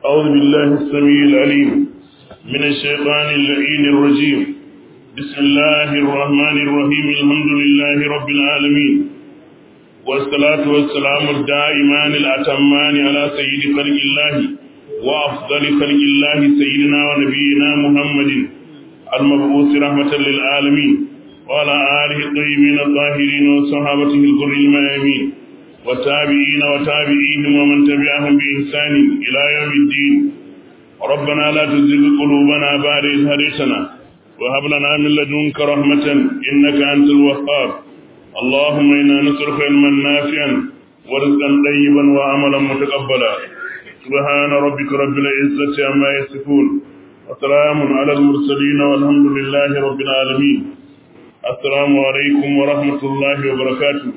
أعوذ بالله السميع العليم من الشيطان اللعين الرجيم بسم الله الرحمن الرحيم الحمد لله رب العالمين والصلاة والسلام الدائمان الأتمان على سيد خلق الله وأفضل خلق الله سيدنا ونبينا محمد المبعوث رحمة للعالمين وعلى آله الطيبين الطاهرين وصحابته الغر الميامين والتابعين وتابعيهم ومن تبعهم بإحسان إلى يوم الدين ربنا لا تزغ قلوبنا بعد إذ هديتنا وهب لنا من لدنك رحمة إنك أنت الوهاب اللهم إنا نسألك علما نافعا ورزقا طيبا وعملا متقبلا سبحان ربك رب العزة عما يصفون وسلام على المرسلين والحمد لله رب العالمين السلام عليكم ورحمة الله وبركاته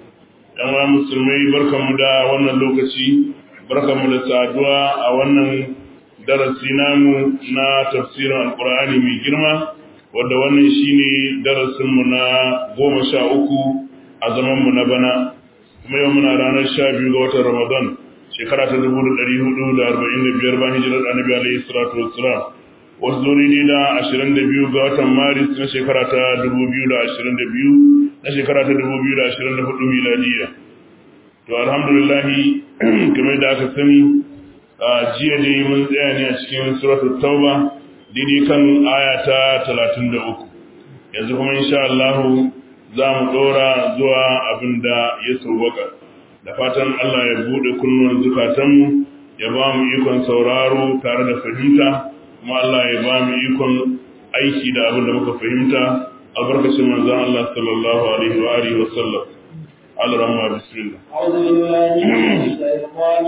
yan musulmai barkanmu da wannan lokaci barkanmu da saduwa a wannan darasi namu na tafsirin alkur'ani mai girma wadda wannan shine darasinmu na goma sha uku a zamanmu na bana kuma yau muna ranar sha biyu ga watan ramadan shekara ta dubu da ɗari hudu da arba'in da biyar bayan hijirar annabi alaihi salatu wassalam wasu zo ne da ashirin da biyu ga watan maris na shekara ta dubu biyu da ashirin da biyu na shekara ta dubu biyu da ashirin da hudu miladiya to alhamdulillahi kamar da aka sani a jiya ne mun tsaya ne a cikin suratul tauba daidai kan aya ta talatin da uku yanzu kuma insha Allah za mu ɗora zuwa abin da ya sauwaka da fatan Allah ya buɗe kunnuwan zukatanmu ya ba mu ikon sauraro tare da fahimta kuma Allah ya ba mu ikon aiki da abin da muka fahimta albarkacin manzon Allah sallallahu alaihi wa alihi wa sallam الرحمن بسم الله أعوذ بالله من الشيطان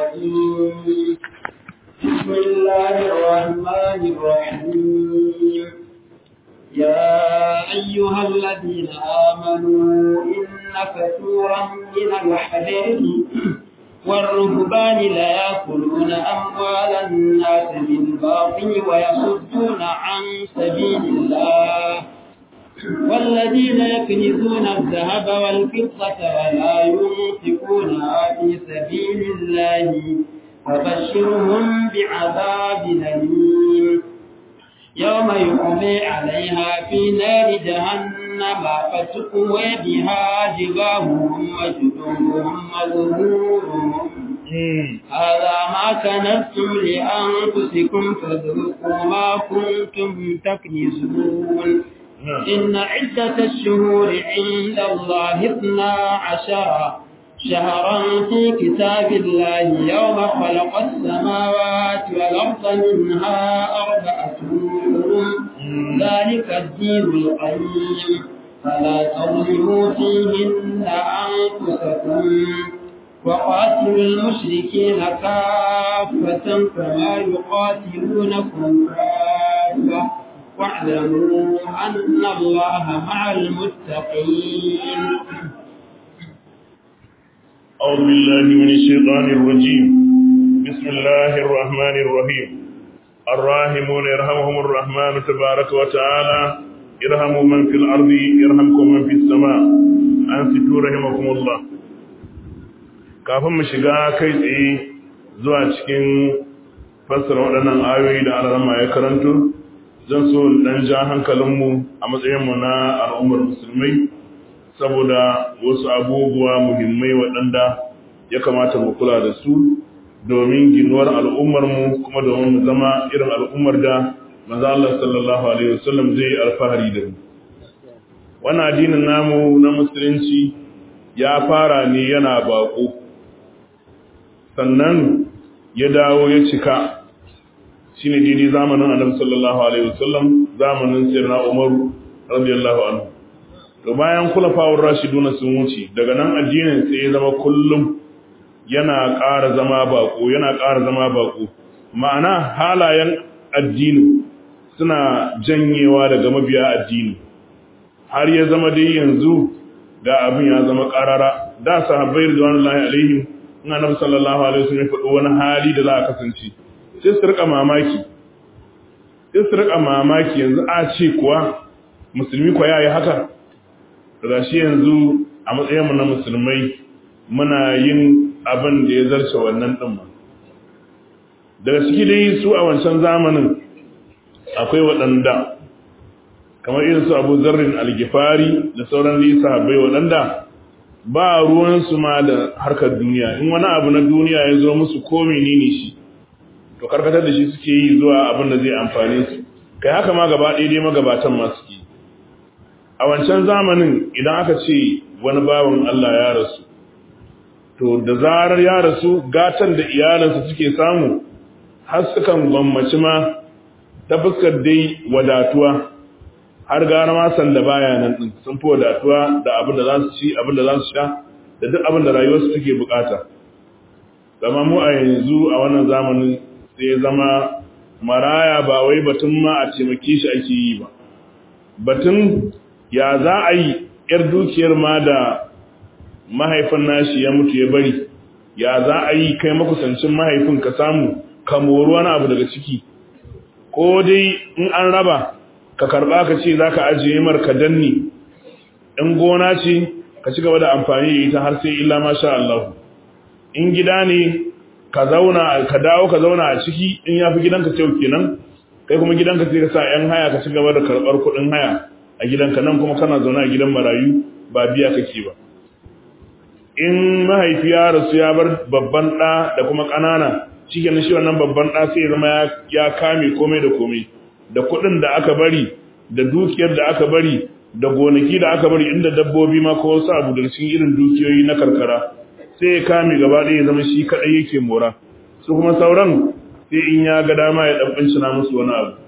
الرجيم بسم الله الرحمن الرحيم يا أيها الذين آمنوا إن كثيرا من الحديث والرهبان لا يأكلون أموال الناس بالباطل ويصدون عن سبيل الله والذين يكنزون الذهب والفضة ولا ينفقونها في سبيل الله فبشرهم بعذاب أليم يوم يقضي عليها في نار جهنم فتقوى بها جباههم وجنوبهم وظهورهم هذا ما كنتم لأنفسكم فذوقوا ما كنتم تكنزون إن عدة الشهور عند الله اثنا عشر شهرا في كتاب الله يوم خلق السماوات والأرض منها أربعة حرم ذلك الدين القيم فلا تظلموا فيهن أنفسكم وقاتلوا المشركين كافة كما يقاتلونكم كافة واعلموا أن الله مع المتقين أعوذ بالله من الشيطان الرجيم بسم الله الرحمن الرحيم الراحمون يرحمهم الرحمن تبارك وتعالى ارحموا من في الأرض يرحمكم من في السماء أنفتوا رحمكم الله kafin mu shiga kai tsaye zuwa cikin fassara waɗannan ayoyi da alarama ya karanto zan so dan ja hankalinmu a matsayinmu na al'ummar musulmai saboda wasu abubuwa muhimmai waɗanda ya kamata mu kula da su domin ginuwar al'ummarmu kuma domin mu zama irin al'ummar da manzo Allah sallallahu alaihi wasallam zai alfahari da mu wannan addinin namu na musulunci ya fara ne yana bako sannan ya dawo ya cika shine daidai zamanin annabi sallallahu alaihi wasallam zamanin sayyidina Umar radiyallahu anhu to bayan kulafawar rashiduna sun wuce daga nan addinin sai ya zama kullum yana ƙara zama bako yana ƙara zama bako ma'ana halayen addini suna janyewa daga mabiya addini har ya zama dai yanzu ga abin ya zama ƙarara da sahabbai radiyallahu alaihim in annabi sallallahu alaihi wasallam ya faɗo wani hali da za a kasance sai su rika mamaki sai su rika mamaki yanzu a ce kuwa musulmi kwa yayi haka daga shi yanzu a matsayinmu na musulmai muna yin abin da ya zarce wannan ɗin ma daga ciki dai su a wancan zamanin akwai waɗanda kamar irin su abu zarrin algifari da sauran lisa bai waɗanda ba ruwansu ma da harkar duniya in wani abu na duniya ya zo musu ko menene shi to karkatar da shi suke yi zuwa abin da zai amfane su kai haka ma gaba ɗaya dai magabatan ma suke a wancan zamanin idan aka ce wani bawan Allah ya rasu to da zarar ya rasu gatan da iyalansa suke samu har sukan gwammaci ma ta fuskar dai wadatuwa har gara ma sanda baya nan din sun fi wadatuwa da abin da za su ci abin da za su sha da duk abin da rayuwarsu take bukata zama mu a yanzu a wannan zamanin sai zama maraya ba wai batun ma a taimake shi ake yi ba batun ya za a yi yar dukiyar ma da mahaifin nashi ya mutu ya bari ya za a yi kai makusancin mahaifin ka samu ka mori wani abu daga ciki ko dai in an raba ka karba ka ce za ka ajiye mar ka danni in gona ce ka ci gaba da amfani da ita har sai illa masha Allah in gida ne ka zauna ka dawo ka zauna a ciki in ya fi gidanka kyau kenan kai kuma gidanka sai ka sa yan haya ka ci gaba da karɓar kuɗin haya a gidanka nan kuma kana zaune a gidan marayu ba biya kake ba in mahaifi ya rasu ya bar babban ɗa da kuma ƙanana shi kenan shi wannan babban ɗa sai ya zama ya kame komai da komai da kuɗin da aka bari da dukiyar da aka bari da gonaki da aka bari inda dabbobi ma ko wasu abu daga cikin irin dukiyoyi na karkara sai ya kame gaba ɗaya ya zama shi kaɗai yake mora su kuma sauran sai in ya ga dama ya ɗan ɓincina musu wani abu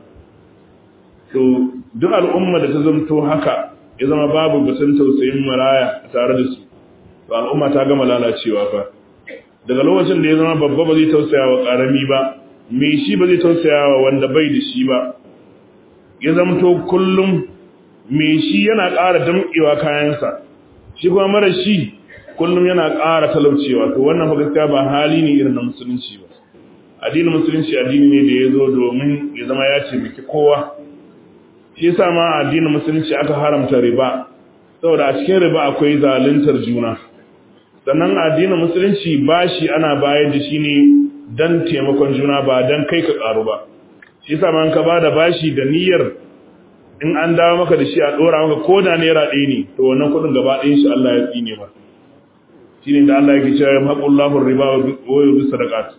to duk al'umma da ta zamto haka ya zama babu batun tausayin maraya a tare da su to al'umma ta gama lalacewa fa daga lokacin da ya zama babba ba zai tausaya wa ƙarami ba mai shi ba zai tausaya wa wanda bai da shi ba ya zamto kullum mai shi yana ƙara damƙewa kayansa shi kuma mara shi kullum yana ƙara talaucewa to wannan fa gaskiya ba hali ne irin na musulunci ba addinin musulunci addini ne da ya zo domin ya zama ya taimaki kowa shi yasa ma addinin musulunci aka haramta riba saboda a cikin riba akwai zaluntar juna sannan addinin musulunci bashi ana bayar da shi ne dan taimakon juna ba dan kai ka karu ba shi yasa ma ka bada bashi da niyyar in an dawo maka da shi a dora maka ko da naira ɗaya ne to wannan kuɗin gaba ɗayan shi Allah ya tsine ba shine da Allah yake cewa haqullahu riba wa yubi sadaqat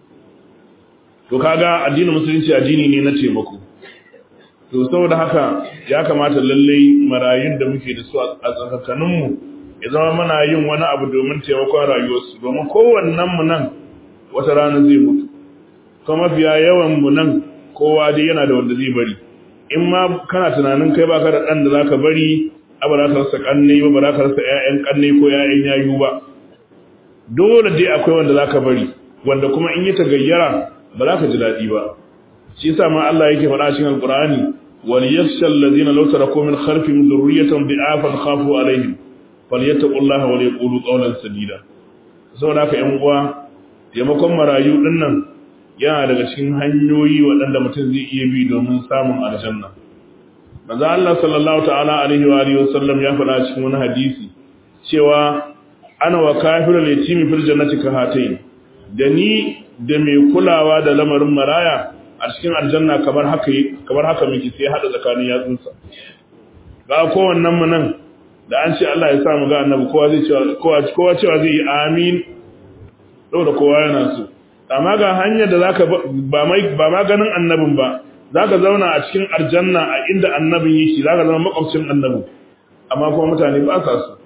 to kaga addinin musulunci addini ne na taimako to saboda haka ya kamata lallai marayun da muke da su a tsakakaninmu ya zama muna yin wani abu domin taimakon rayuwarsu domin kowannen mu nan wata rana zai mutu kuma mafiya yawan mu nan kowa dai yana da wanda zai bari in ma kana tunanin kai baka da dan da zaka bari a ba za ka rasa kanne ba ba za ka rasa ƴaƴan kanne ko ƴaƴan yayu ba dole dai akwai wanda zaka bari wanda kuma in yi tagayyara ba za ka ji daɗi ba shi yasa ma Allah yake faɗa cikin Alƙur'ani wal yakhshal ladina law taraku min khalfihim dhurriyatan bi'afan khafu alaihim falyattaqullaha wa yaqulu qawlan sadida saboda haka ƴan uwa taimakon marayu dinnan yana daga cikin hanyoyi waɗanda mutum zai iya bi domin samun aljanna manzo Allah sallallahu ta'ala alaihi wa alihi wasallam ya faɗa cikin wani hadisi cewa ana wa kafirul yatimi fil jannati ka hatayn da ni da mai kulawa da lamarin maraya a cikin aljanna kamar haka kamar haka miki sai hada tsakanin yatsunsa ga kowannen mu nan da an ce Allah ya sa mu ga annabi kowa zai cewa kowa kowa cewa zai yi amin da kowa yana so amma ga hanyar da zaka ba mai ba ma ganin annabin ba zaka zauna a cikin aljanna a inda annabin yake zaka zama makwabcin annabin amma kuma mutane ba sa so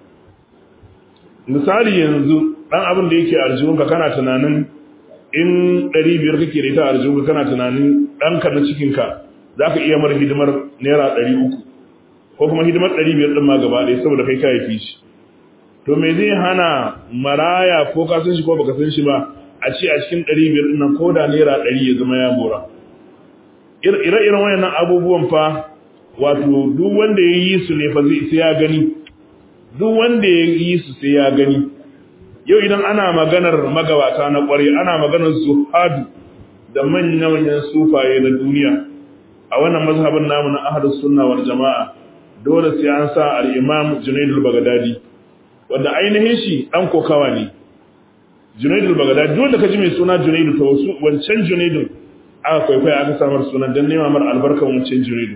misali yanzu dan abin da yake aljihunka kana tunanin in 500 kake da ita aljihunka kana tunanin ɗanka na cikinka za ka iya mara hidimar naira 300 ko kuma hidimar 500 ɗin ma gaba ɗaya saboda kai ka haifi shi to me zai hana maraya ko ka san shi ko baka san shi ba a ce a cikin 500 ɗin nan ko da naira 100 ya zama ya mora ire-iren wayannan abubuwan fa wato duk wanda ya yi su ne fa sai ya gani duk wanda ya yi su sai ya gani yau idan ana maganar magabata na ƙware ana maganar zuhadu da manya-manyan sufaye na duniya a wannan mazhabin namu na ahlus sunna wal jama'a dole sai an sa al-imam Junayd al-Baghdadi wanda ainihin shi dan kokawa ne Junaidu Bagdadi duk wanda ka ji mai suna Junaidu to wasu wancan Junaidu aka kwaikwaya aka samar sunan don nema mar albarkan wancan Junaidu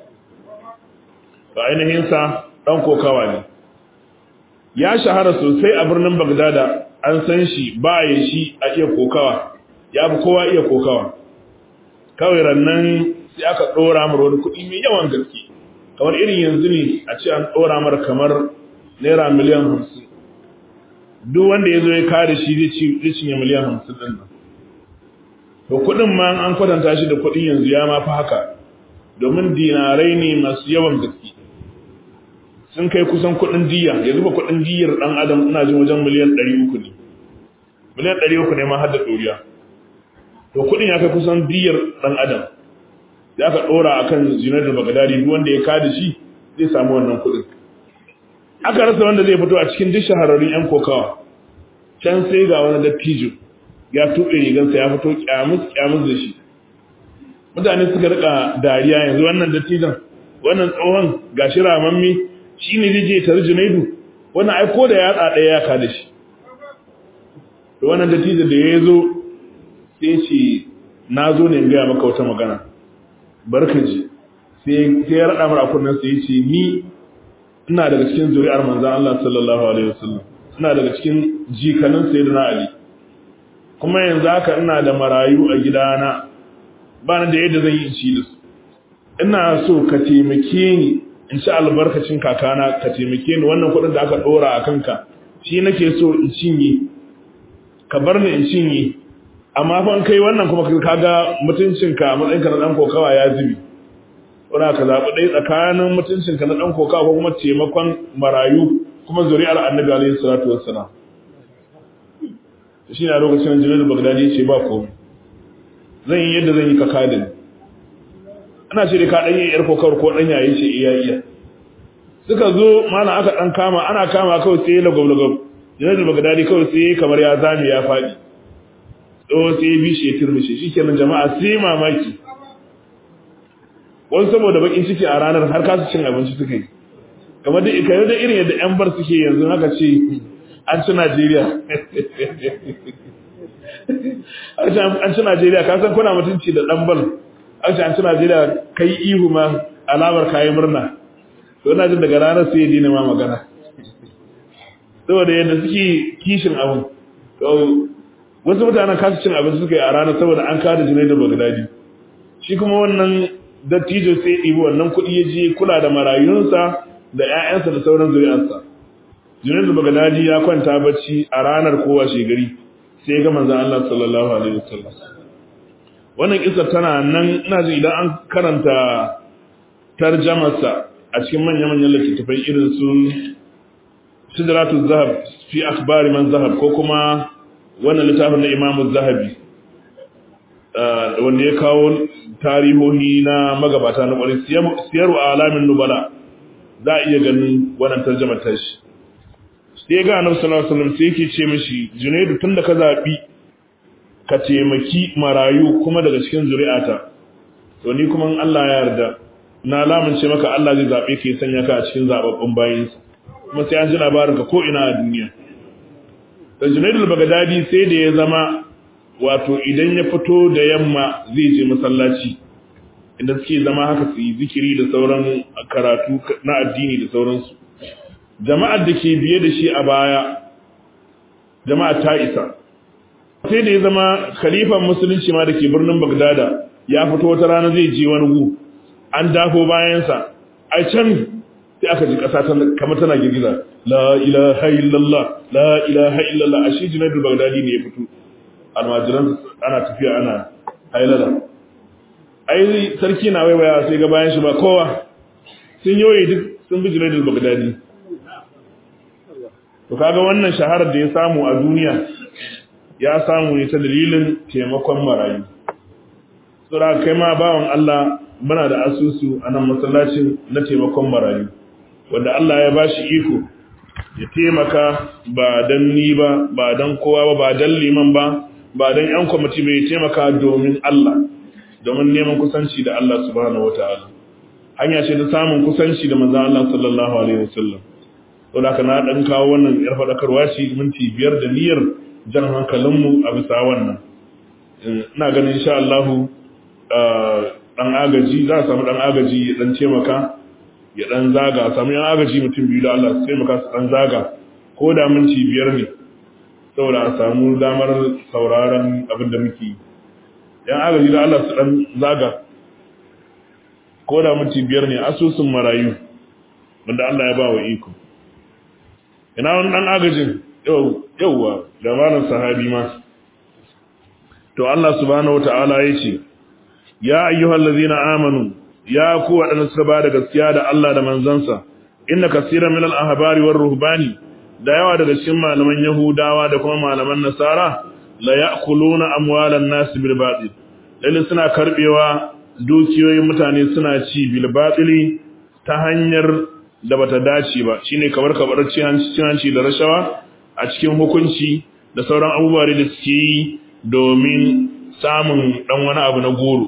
to ainihin sa dan kokawa ne ya shahara sosai a birnin Bagdada an san shi ba ya shi a iya kokawa ya fi kowa iya kokawa kawai rannan sai aka ɗora mar wani kuɗi mai yawan gaske kamar irin yanzu ne a ce an ɗora mar kamar naira miliyan hamsin duk wanda ya zo ya kare shi zai cinye miliyan hamsin ɗin nan to kuɗin ma an kwatanta shi da kuɗin yanzu ya ma fi haka domin dinarai ne masu yawan gaske sun kai kusan kuɗin diya yanzu ba kuɗin diyar ɗan adam ina jin wajen miliyan ɗari uku ne miliyan ɗari uku ne ma har da ɗoriya to kuɗin ya kai kusan diyar ɗan adam ya ka ɗora a kan zinar da bagadari duk wanda ya kada shi zai samu wannan kuɗin aka rasa wanda zai fito a cikin duk shahararrun 'yan kokawa can sai ga wani dattijo ya tuɓe rigansa ya fito kyamus kyamus da shi mutane suka rika dariya yanzu wannan dattijon wannan tsohon gashi ramammi shi ne zai je tare junaidu wannan ai ko da yatsa ɗaya ya kada shi da wannan dattijo da ya zo sai ce na zo ne in gaya maka wata magana barka ji sai ya raɗa mara kunnen sai ya ce ni ina daga cikin zuri'ar manzan Allah sallallahu alaihi wasallam ina daga cikin jikanin sayyidina Ali kuma yanzu haka ina da marayu a gidana ba ni da yadda zan yi in ci da su ina so ka taimake ni in ci albarkacin kakana ka taimake ni wannan kuɗin da aka ɗora a kanka shi nake so in cinye ka bar ni in cinye amma fa kai wannan kuma ka ga mutuncinka a matsayinka na ɗan kokawa ya zubi wana ka zaɓi ɗaya tsakanin mutuncinka na ɗan kokawa ko kuma taimakon marayu kuma zuri'ar annabi alaihi salatu wassalam shi na lokacin da jibril bagdadi ya ce ba komai zan yi yadda zan yi ka kada ni ana ce da ka ɗan yi yar kokawar ko ɗan yayi ce iya iya suka zo mana aka ɗan kama ana kama kawai sai lagab lagab jibril bagdadi kawai sai kamar ya zame ya faɗi tsawo sai ya bi shi ya turmushe shi kenan jama'a sai mamaki wani saboda bakin ciki a ranar har kasu cin abinci suka yi kamar da ikayar da irin yadda yan bar suke yanzu haka ce an ci najeriya an ci najeriya ka san kuna mutunci da dan bal an ce an ci najeriya kai ihu ma alamar kayi murna to ina jin daga ranar sai ya dina ma magana saboda yadda suke kishin abin wasu mutanen kasu cin abinci suka yi a ranar saboda an kada jinai da bagdadi shi kuma wannan dattijo sai ɗibi wannan kuɗi ya je kula da marayunsa da 'ya'yansa da sauran zuri'arsa junaidu bagdadi ya kwanta bacci a ranar kowa shegari sai ga manzon Allah sallallahu alaihi wasallam wannan kisa tana nan ina ji idan an karanta tarjamarsa a cikin manyan manyan littattafai irin su sidratu zahab fi akhbari man zahab ko kuma wannan littafin na Imam Zahabi wanda ya kawo tarihohi na magabata na ƙwarai siyaru a alamin nubala za a iya ganin wannan tarjamar tashi sai ga annabi sallallahu alaihi wasallam sai yake ce mishi Junaidu tunda ka zabi ka taimaki marayu kuma daga cikin zuri'ata to ni kuma Allah ya yarda na lamunce maka Allah zai zabe ka ya sanya ka a cikin zababbun bayinsa kuma sai an ji labarin ka ko ina a duniya da Junaidu al-Baghdadi sai da ya zama wato idan ya fito da yamma zai je masallaci inda suke zama haka su yi zikiri da sauran karatu na addini da sauransu jama'ar da ke biye da shi a baya jama'a ta isa sai da ya zama khalifan musulunci ma da ke birnin bagdada ya fito wata rana zai je wani gu an dafo bayansa a can sai aka ji ƙasa kamar tana girgiza la ilaha illallah la ilaha illallah a shi jinadul bagdadi ne ya fito almajiran ana tafiya ana hailala ai sarki na waiwaya sai ga bayan shi ba kowa sun yoyi duk sun bi jinadul bagdadi to kaga wannan shaharar da ya samu a duniya ya samu ne ta dalilin taimakon marayu tsura kai ma bawan Allah muna da asusu a nan masallacin na taimakon marayu wanda Allah ya bashi iko ya taimaka ba dan ni ba ba dan kowa ba ba dan liman ba ba dan yan kwamiti bai taimaka domin Allah domin neman kusanci da Allah subhanahu wataala hanya ce ta samun kusanci da manzon Allah sallallahu alaihi wasallam saboda haka na dan kawo wannan yar fadakarwa shi minti biyar da niyyar jan hankalinmu a bisa wannan ina ganin insha Allah dan agaji za a samu dan agaji ya dan taimaka ya dan zaga a samu yan agaji mutum biyu da Allah su taimaka su dan zaga ko da minti biyar ne saboda a samu damar sauraron abin da muke yi yan agaji da Allah su dan zaga ko da minti biyar ne asusun marayu wanda Allah ya ba wa iko ina wani dan agajin yauwa da malam sahabi ma to Allah subhanahu wataala yace ya ayyuhal ladzina amanu ya ku wadanda suka ba da gaskiya da Allah da manzansa inna kaseeran minal ahbari war ruhbani da yawa daga cikin malaman yahudawa da kuma malaman nasara la ya'kuluna amwalan nas bil batil lalle suna karbewa dukiyoyin mutane suna ci bil batili ta hanyar da bata dace ba shine kamar kabar cin hanci da rashawa a cikin hukunci da sauran abubuwa da suke yi domin samun dan wani abu na goro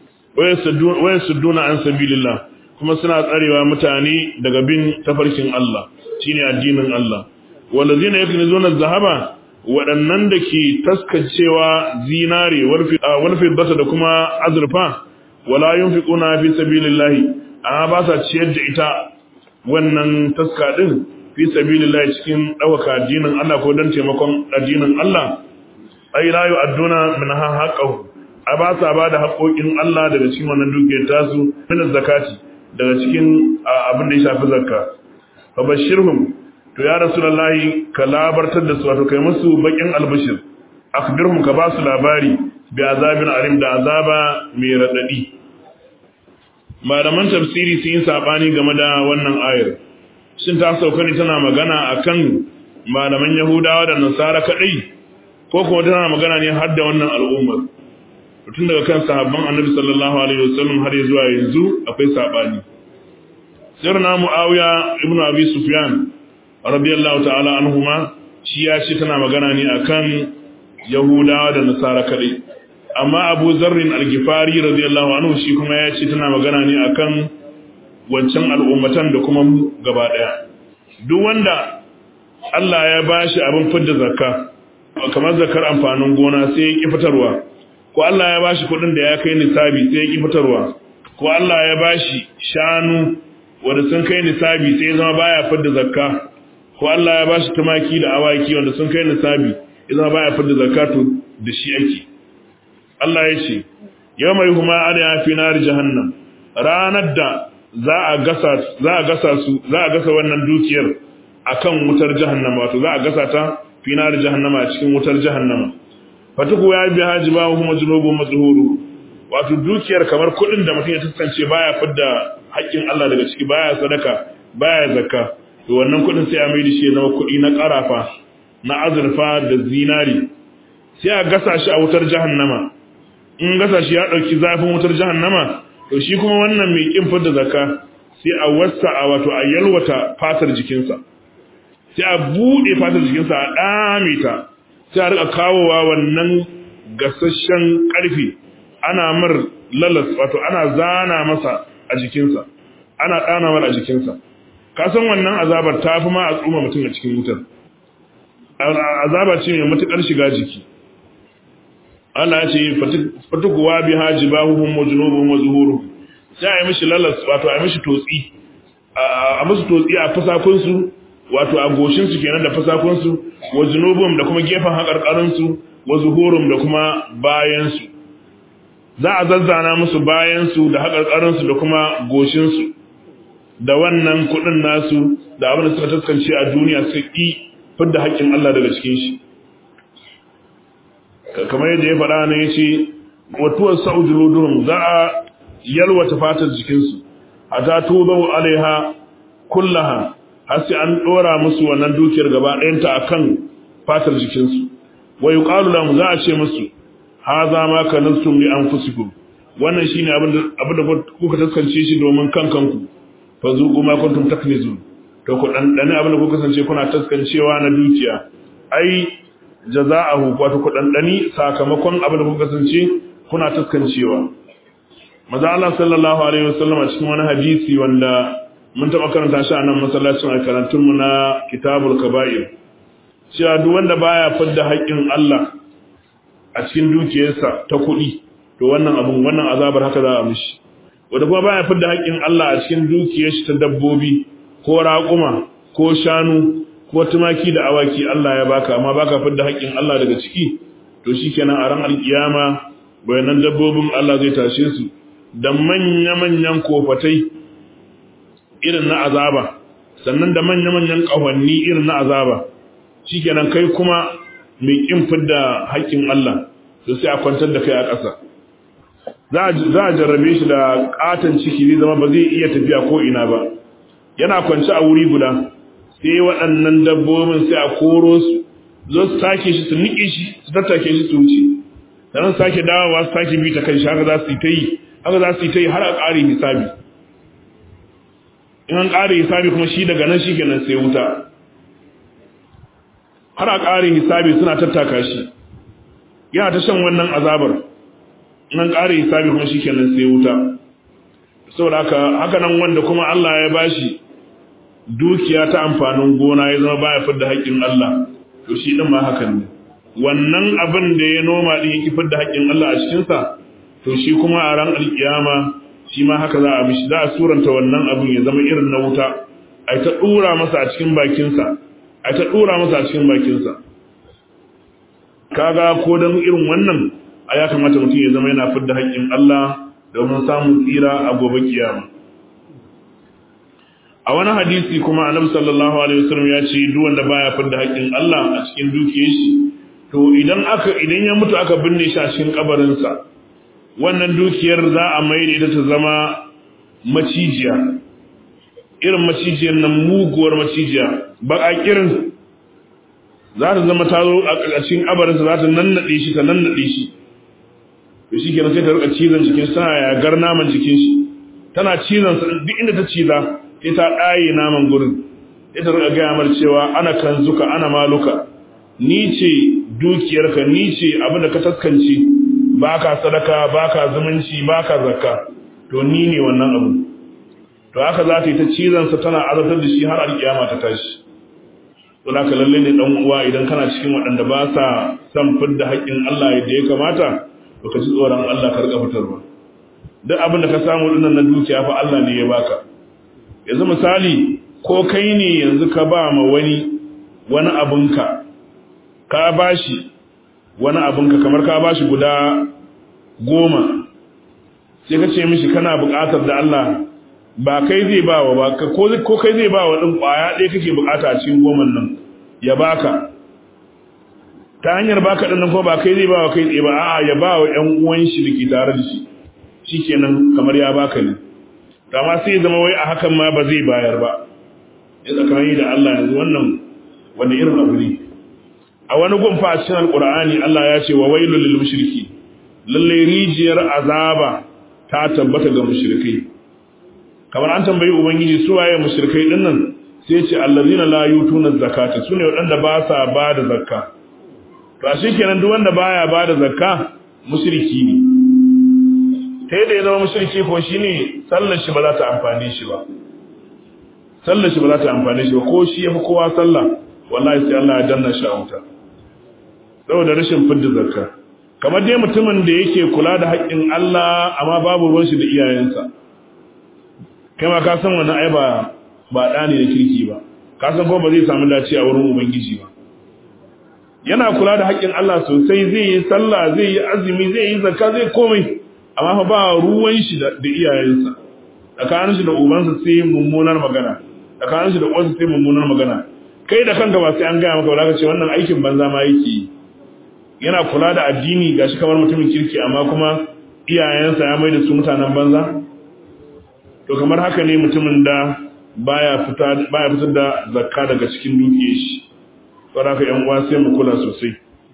waya sudduna an sabilillah kuma suna tsarewa mutane daga bin tafarkin Allah shine addinin Allah walazina yaknizuna zahaba waɗannan da ke taskacewa zinare warfi bata da kuma azurfa wala yunfiquna fi sabilillah amma ba sa ciyar da ita wannan taska din fi sabilillah cikin ɗaukaka addinin Allah ko don taimakon addinin Allah ai la yu'adduna min haqqahu a ba sa ba da haƙoƙin Allah daga cikin wannan dukiyar tasu min zakati daga cikin abin da ya shafi zakka fa bashirhum to ya rasulullahi ka labartar da su wato kai musu bakin albashir akhbirhum ka ba su labari bi azabin alim da azaba mai radadi malaman tafsiri sun yi sabani game da wannan ayar shin ta sauka ne tana magana akan malaman Yahudawa da Nasara kadai ko kuma tana magana ne har da wannan al'ummar tun daga kan sahabban Annabi sallallahu alaihi wasallam har zuwa yanzu akwai sabani sirna Muawiya ibn Abi Sufyan radiyallahu ta'ala anhuma shi ya ce tana magana ne akan Yahudawa da Nasara kadai amma Abu Zarrin al-Ghifari radiyallahu anhu shi kuma ya ce tana magana ne akan wancan al'ummatan da kuma gaba ɗaya. Duk wanda Allah ya ba shi abin fidda zakka, kamar zakar amfanin gona sai ya ƙi fitarwa, ko Allah ya ba shi kuɗin da ya kai nisabi sai ya ƙi fitarwa, ko Allah ya ba shi shanu wanda sun kai nisabi sai ya zama baya fidda zakka, ko Allah ya ba shi tumaki da awaki wanda sun kai nisabi ya zama baya fidda zakka to da shi ake. Allah ya ce, Yau mai huma ana ya fi nari jahannam, ranar da za a gasa za a gasa su za a gasa wannan dukiyar akan wutar jahannama wato za a gasa ta fi nar jahannama a cikin wutar jahannama fatuku ya bi haji ba kuma junubu mazhuru wato dukiyar kamar kudin da mutum ya tantance baya fidda haƙƙin Allah daga ciki baya sadaka baya zakka to wannan kudin sai a mai da shi ya zama kudi na karafa na azurfa da zinari sai a gasa shi a wutar jahannama in gasa shi ya dauki zafin wutar jahannama to shi kuma wannan mai kin fidda zakka sai a wassa a wato a yalwata fatar jikinsa sai a bude fatar jikinsa a dame ta sai a rika kawowa wannan gasasshen karfi ana mar lalas wato ana zana masa a jikinsa ana dana mar a jikinsa ka san wannan azabar ta fi ma a tsuma mutum a cikin wutar azaba ce mai matukar shiga jiki Allah ya ce fatukuwa bi hajibahuhum wa junubuhum wa zuhuruhum sai a yi mishi lalas wato a yi mishi totsi a musu totsi a fasakun su wato a goshin su kenan da fasakun su wa junubuhum da kuma gefen hakarkarin su wa zuhurum da kuma bayan su za a zazzana musu bayan su da hakarkarin su da kuma goshin su da wannan kudin nasu da abin da suka taskance a duniya su ki fidda haƙƙin Allah daga cikin shi kamar yadda ya faɗa ne ya ce watuwar sa'ujuluduhum za a yalwata fatar jikinsu a ta tubau alaiha kullaha har sai an ɗora musu wannan dukiyar gaba ɗayanta a kan fatar jikinsu wa yi ƙalu za a ce musu ha za ma ka nastum li anfusikum wannan shine abin da kuka taskance shi domin kan kanku fa zuqu ma kuntum taknizun to ku dan dane abin da kuka kasance kuna taskancewa na dukiya ai jaza'ahu wato ku dandani sakamakon abin da kuka kasance kuna taskancewa maza Allah sallallahu alaihi wasallam a cikin wani hadisi wanda mun taba karanta shi a nan masallacin a karantun mu na kitabul kaba'ir cewa duk wanda baya fidda haƙƙin Allah a cikin dukiyarsa ta kuɗi to wannan abun wannan azabar haka za a mishi wanda kuma baya fidda haƙƙin Allah a cikin dukiyar shi ta dabbobi ko raƙuma ko shanu ko tumaki da awaki Allah ya baka amma baka fidda haƙƙin Allah daga ciki to shikenan a ran alkiyama bayanan dabbobin Allah zai tashe su da manya-manyan kofatai irin na azaba sannan da manya-manyan ƙahonni irin na azaba shikenan kai kuma mai kin fidda haƙƙin Allah to sai a kwantar da kai a ƙasa za a jarrabe shi da ƙaton ciki zai zama ba zai iya tafiya ko ina ba yana kwance a wuri guda sai waɗannan dabbobin sai a koro su zo su take shi su niƙe shi su tattake shi su wuce sannan sake dawowa su sake bi ta kai shi haka za su yi ta yi haka za su yi ta yi har a ƙare hisabi in an ƙare hisabi kuma shi daga nan shi kenan sai wuta har a ƙare hisabi suna tattaka shi yana ta shan wannan azabar in an ƙare hisabi kuma shi kenan sai wuta saboda haka haka nan wanda kuma Allah ya bashi dukiya ta amfanin gona ya zama baya fidda haƙƙin Allah to shi din ma hakan ne wannan abin da ya noma din yake fidda haƙƙin Allah a cikin sa to shi kuma a ran alkiyama shi ma haka za a mishi za a suranta wannan abin ya zama irin na wuta ai ta dura masa a cikin bakin sa ai ta dura masa a cikin bakin sa kaga ko dan irin wannan a ya kamata mutum ya zama yana fidda haƙƙin Allah domin samun tsira a gobe kiyama a wani hadisi kuma annabi sallallahu alaihi wasallam ya ce duk wanda baya fidda haƙƙin Allah a cikin dukiyar shi to idan aka idan ya mutu aka binne shi a cikin kabarin sa wannan dukiyar za a maida ita ta zama macijiya irin macijiyar nan muguwar macijiya baka kirin za ta zama ta zo a cikin kabarin sa za ta nannade shi ta nannade shi to shi kenan sai ta rika cizon jikin sa ya gar naman jikin shi tana cizon sa duk inda ta ciza sai ta ɗaye naman gurin sai ta rika gaya mar cewa ana kanzuka ana maluka ni ce dukiyarka ni ce abin da ka taskance ba ka sadaka ba ka zumunci ba ka zakka to ni ne wannan abu to haka za ta yi ta cizon sa tana azabtar da shi har alkiyama ta tashi to haka lalle ne dan uwa idan kana cikin waɗanda ba sa son fidda haƙƙin Allah yadda ya kamata to ka ji tsoron Allah ka rika fitarwa duk abin da ka samu dinnan na dukiya fa Allah ne ya baka yanzu misali ko kai ne yanzu ka ba ma wani wani abinka ka bashi wani abinka kamar ka bashi guda goma sai ka ce mishi kana buƙatar da Allah ba kai zai ba wa ba ko kai zai ba wa ɗin ƙwaya ɗaya kake buƙata a cikin goman nan ya baka ta hanyar baka ɗin nan ko ba kai zai ba wa kai tsaye ba a'a ya ba wa ƴan uwan shi da ke tare da shi shikenan kamar ya baka ne amma sai ya zama wai a hakan ma ba zai bayar ba ya tsakani da Allah yanzu wannan wani irin abu ne a wani gunfa a cikin alkur'ani Allah ya ce wa wailul lil mushriki lalle rijiyar azaba ta tabbata ga mushrikai kamar an tambayi ubangiji su waye mushrikai din nan sai ce allazina la yutuna zakata sune wadanda ba sa ba da zakka to shikenan duk wanda baya ba da zakka mushriki ne ta yadda ya zama mushriki ko shine sallar shi ba za ta amfane shi ba sallar shi ba za ta amfane shi ba ko shi yafi kowa sallah wallahi sai Allah ya danna shi a wuta saboda rashin fidda zakka kamar dai mutumin da yake kula da haƙƙin Allah amma babu ruwan shi da iyayensa kai ma ka san wannan ai ba ba da ne da kirki ba ka san ko ba zai samu dace a wurin ubangiji ba yana kula da haƙƙin Allah sosai zai yi sallah zai yi azumi zai yi zakka zai komai amma fa ba ruwan shi da iyayensa tsakanin shi da ubansa sai mummunar magana tsakanin shi da uwansa sai mummunar magana kai da kanka ba sai an gaya maka ba ka ce wannan aikin banza ma yake yi yana kula da addini gashi kamar mutumin kirki amma kuma iyayensa ya mai da su mutanen banza to kamar haka ne mutumin da baya fita baya fitar da zakka daga cikin dukiyar shi saboda haka yan uwa sai mu kula sosai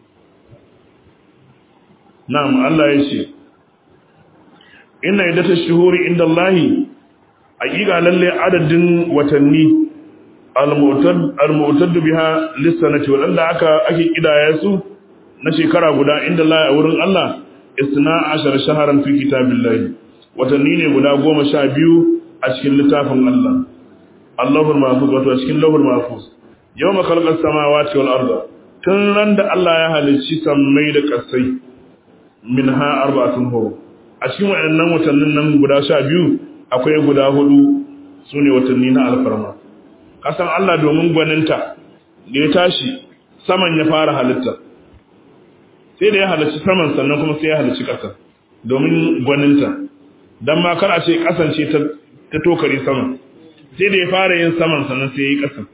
na'am Allah ya ce inna iddatash shuhuri inda Allah hakika lalle adadin watanni al-mu'tad biha lis-sanati wadanda aka ake kidaya su na shekara guda inda Allah a wurin Allah isna ashar shaharan fi kitabillahi watanni ne guda goma sha biyu a cikin littafin Allah Allahul mahfuz wato a cikin lahul mahfuz yawma khalaqas samawati wal arda tun ran da Allah ya halicci sammai da kasai minha arba'atun hurum a cikin waɗannan watannin nan guda sha biyu akwai guda hudu su ne watanni na alfarma kasan Allah domin gwaninta da ya tashi saman ya fara halitta sai da ya halicci saman sannan kuma sai ya halicci ƙasa domin gwaninta don ma kar a ce ƙasance ta tokare saman sai da ya fara yin saman sannan sai ya yi ƙasan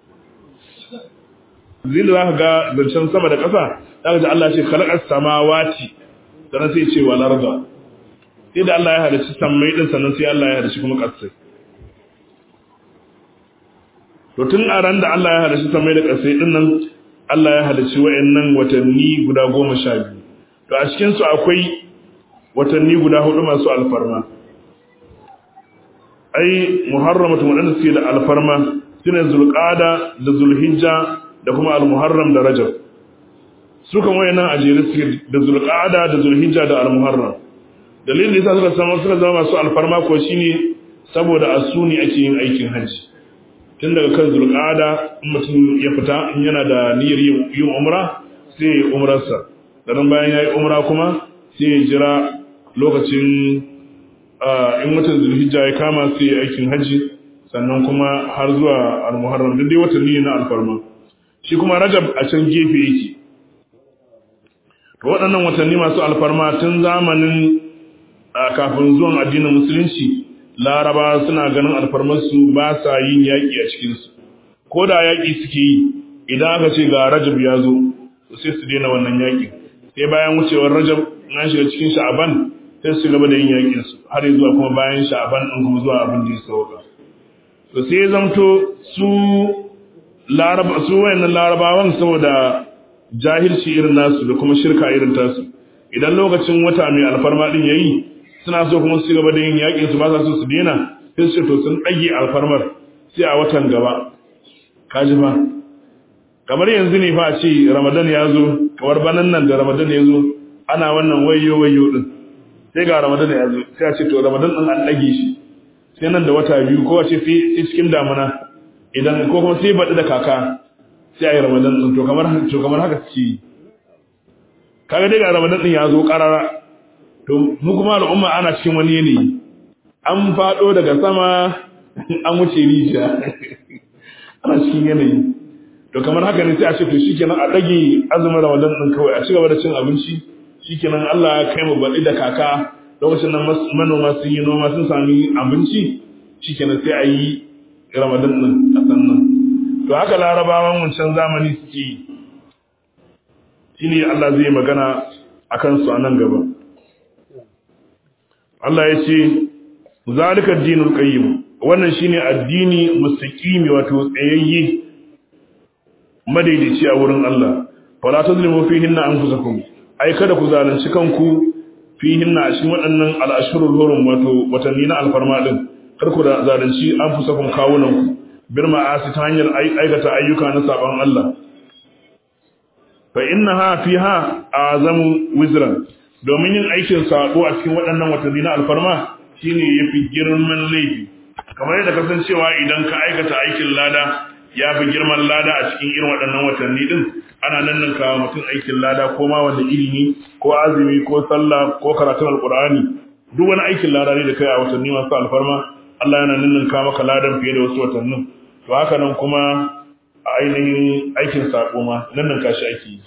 zai da za ka ga zancen sama da ƙasa za ka ji Allah ce kalaƙar samawati sannan sai ce wa larga sai da Allah ya halicci sammai din sannan sai Allah ya halicci kuma ƙasai to tun a ran da Allah ya halicci sammai da ƙasai din nan Allah ya halicci wayannan watanni guda goma sha biyu to a cikin su akwai watanni guda hudu masu alfarma ai muharramatu wadanda suke da alfarma sune zulqada da zulhijja da kuma almuharram da rajab su kan wayannan ajere suke da zulqada da zulhijja da almuharram dalilin da yasa suka samu suka zama masu alfarma ko shine saboda asuni ake yin aikin hajji tun daga kan zulqada in mutum ya fita in yana da niyyar yin umra sai ya umrarsa dan bayan yayi umra kuma sai ya jira lokacin in watan zulhijja ya kama sai ya aikin hajji sannan kuma har zuwa al-muharram duk dai watanni ne na alfarma shi kuma rajab a can gefe yake to waɗannan watanni masu alfarma tun zamanin kafin zuwan addinin musulunci laraba suna ganin alfarmarsu ba sa yin yaƙi a cikinsu ko da yaƙi suke yi idan aka ce ga rajab ya zo sai su daina wannan yaƙi sai bayan wucewar rajab na shiga cikin sha'aban sai su gaba da yin yaƙinsu har zuwa kuma bayan sha'aban ɗin kuma zuwa abin da ya sauka to sai zamto su laraba su wayannan larabawan saboda jahilci irin nasu da kuma shirka irin tasu idan lokacin wata mai alfarma din yayi suna so kuma su gaba da yin yakin su ba sa so su dena sai su to sun dage alfarmar sai a watan gaba kaji ba kamar yanzu ne fa a ce ramadan ya zo kamar banan nan da ramadan ya zo ana wannan wayo wayo din sai ga ramadan ya zo sai a ce to ramadan din an dage shi sai nan da wata biyu ko wace sai cikin damuna idan ko kuma sai baɗi da kaka sai a yi ramadan ɗin to kamar to kamar haka suke yi kaga dai ga ramadan ɗin ya zo ƙarara to mu kuma al'umma ana cikin wani yanayi an faɗo daga sama an wuce rijiya ana cikin yanayi to kamar haka ne sai a ce to shikenan a ɗage azumin ramadan ɗin kawai a ci gaba da cin abinci shikenan Allah ya kai mu baɗi da kaka lokacin nan manoma sun yi noma sun sami abinci shikenan sai a yi ramadan ɗin a sannan to haka larabawan wancan zamani suke yi shi ne Allah zai magana a kansu a nan gaba Allah ya ce zalika dinul qayyim wannan shine addini mustaqimi wato tsayayye madaidaici a wurin Allah fala tazlimu fihinna anfusakum ai kada ku zalunci kanku fihinna a cikin waɗannan al'ashurul hurum wato watanni na alfarma din kar ku da zalunci anfusakum kawunanku bil ma'asi ta hanyar aikata ayyuka na saban Allah fa innaha fiha azamu wizran domin yin aikin sabo a cikin waɗannan watanni na alfarma shine yafi girman laifi kamar yadda kasancewa idan ka aikata aikin lada ya fi girman lada a cikin irin waɗannan watanni din ana nan nan kawo mutum aikin lada ko ma wanda ilimi ko azumi ko sallah ko karatun alqur'ani duk wani aikin lada ne da kai a watanni masu alfarma Allah yana nan nan kawo maka ladan fiye da wasu watannin to haka nan kuma a ainihin aikin sako ma nan nan kashi ake yi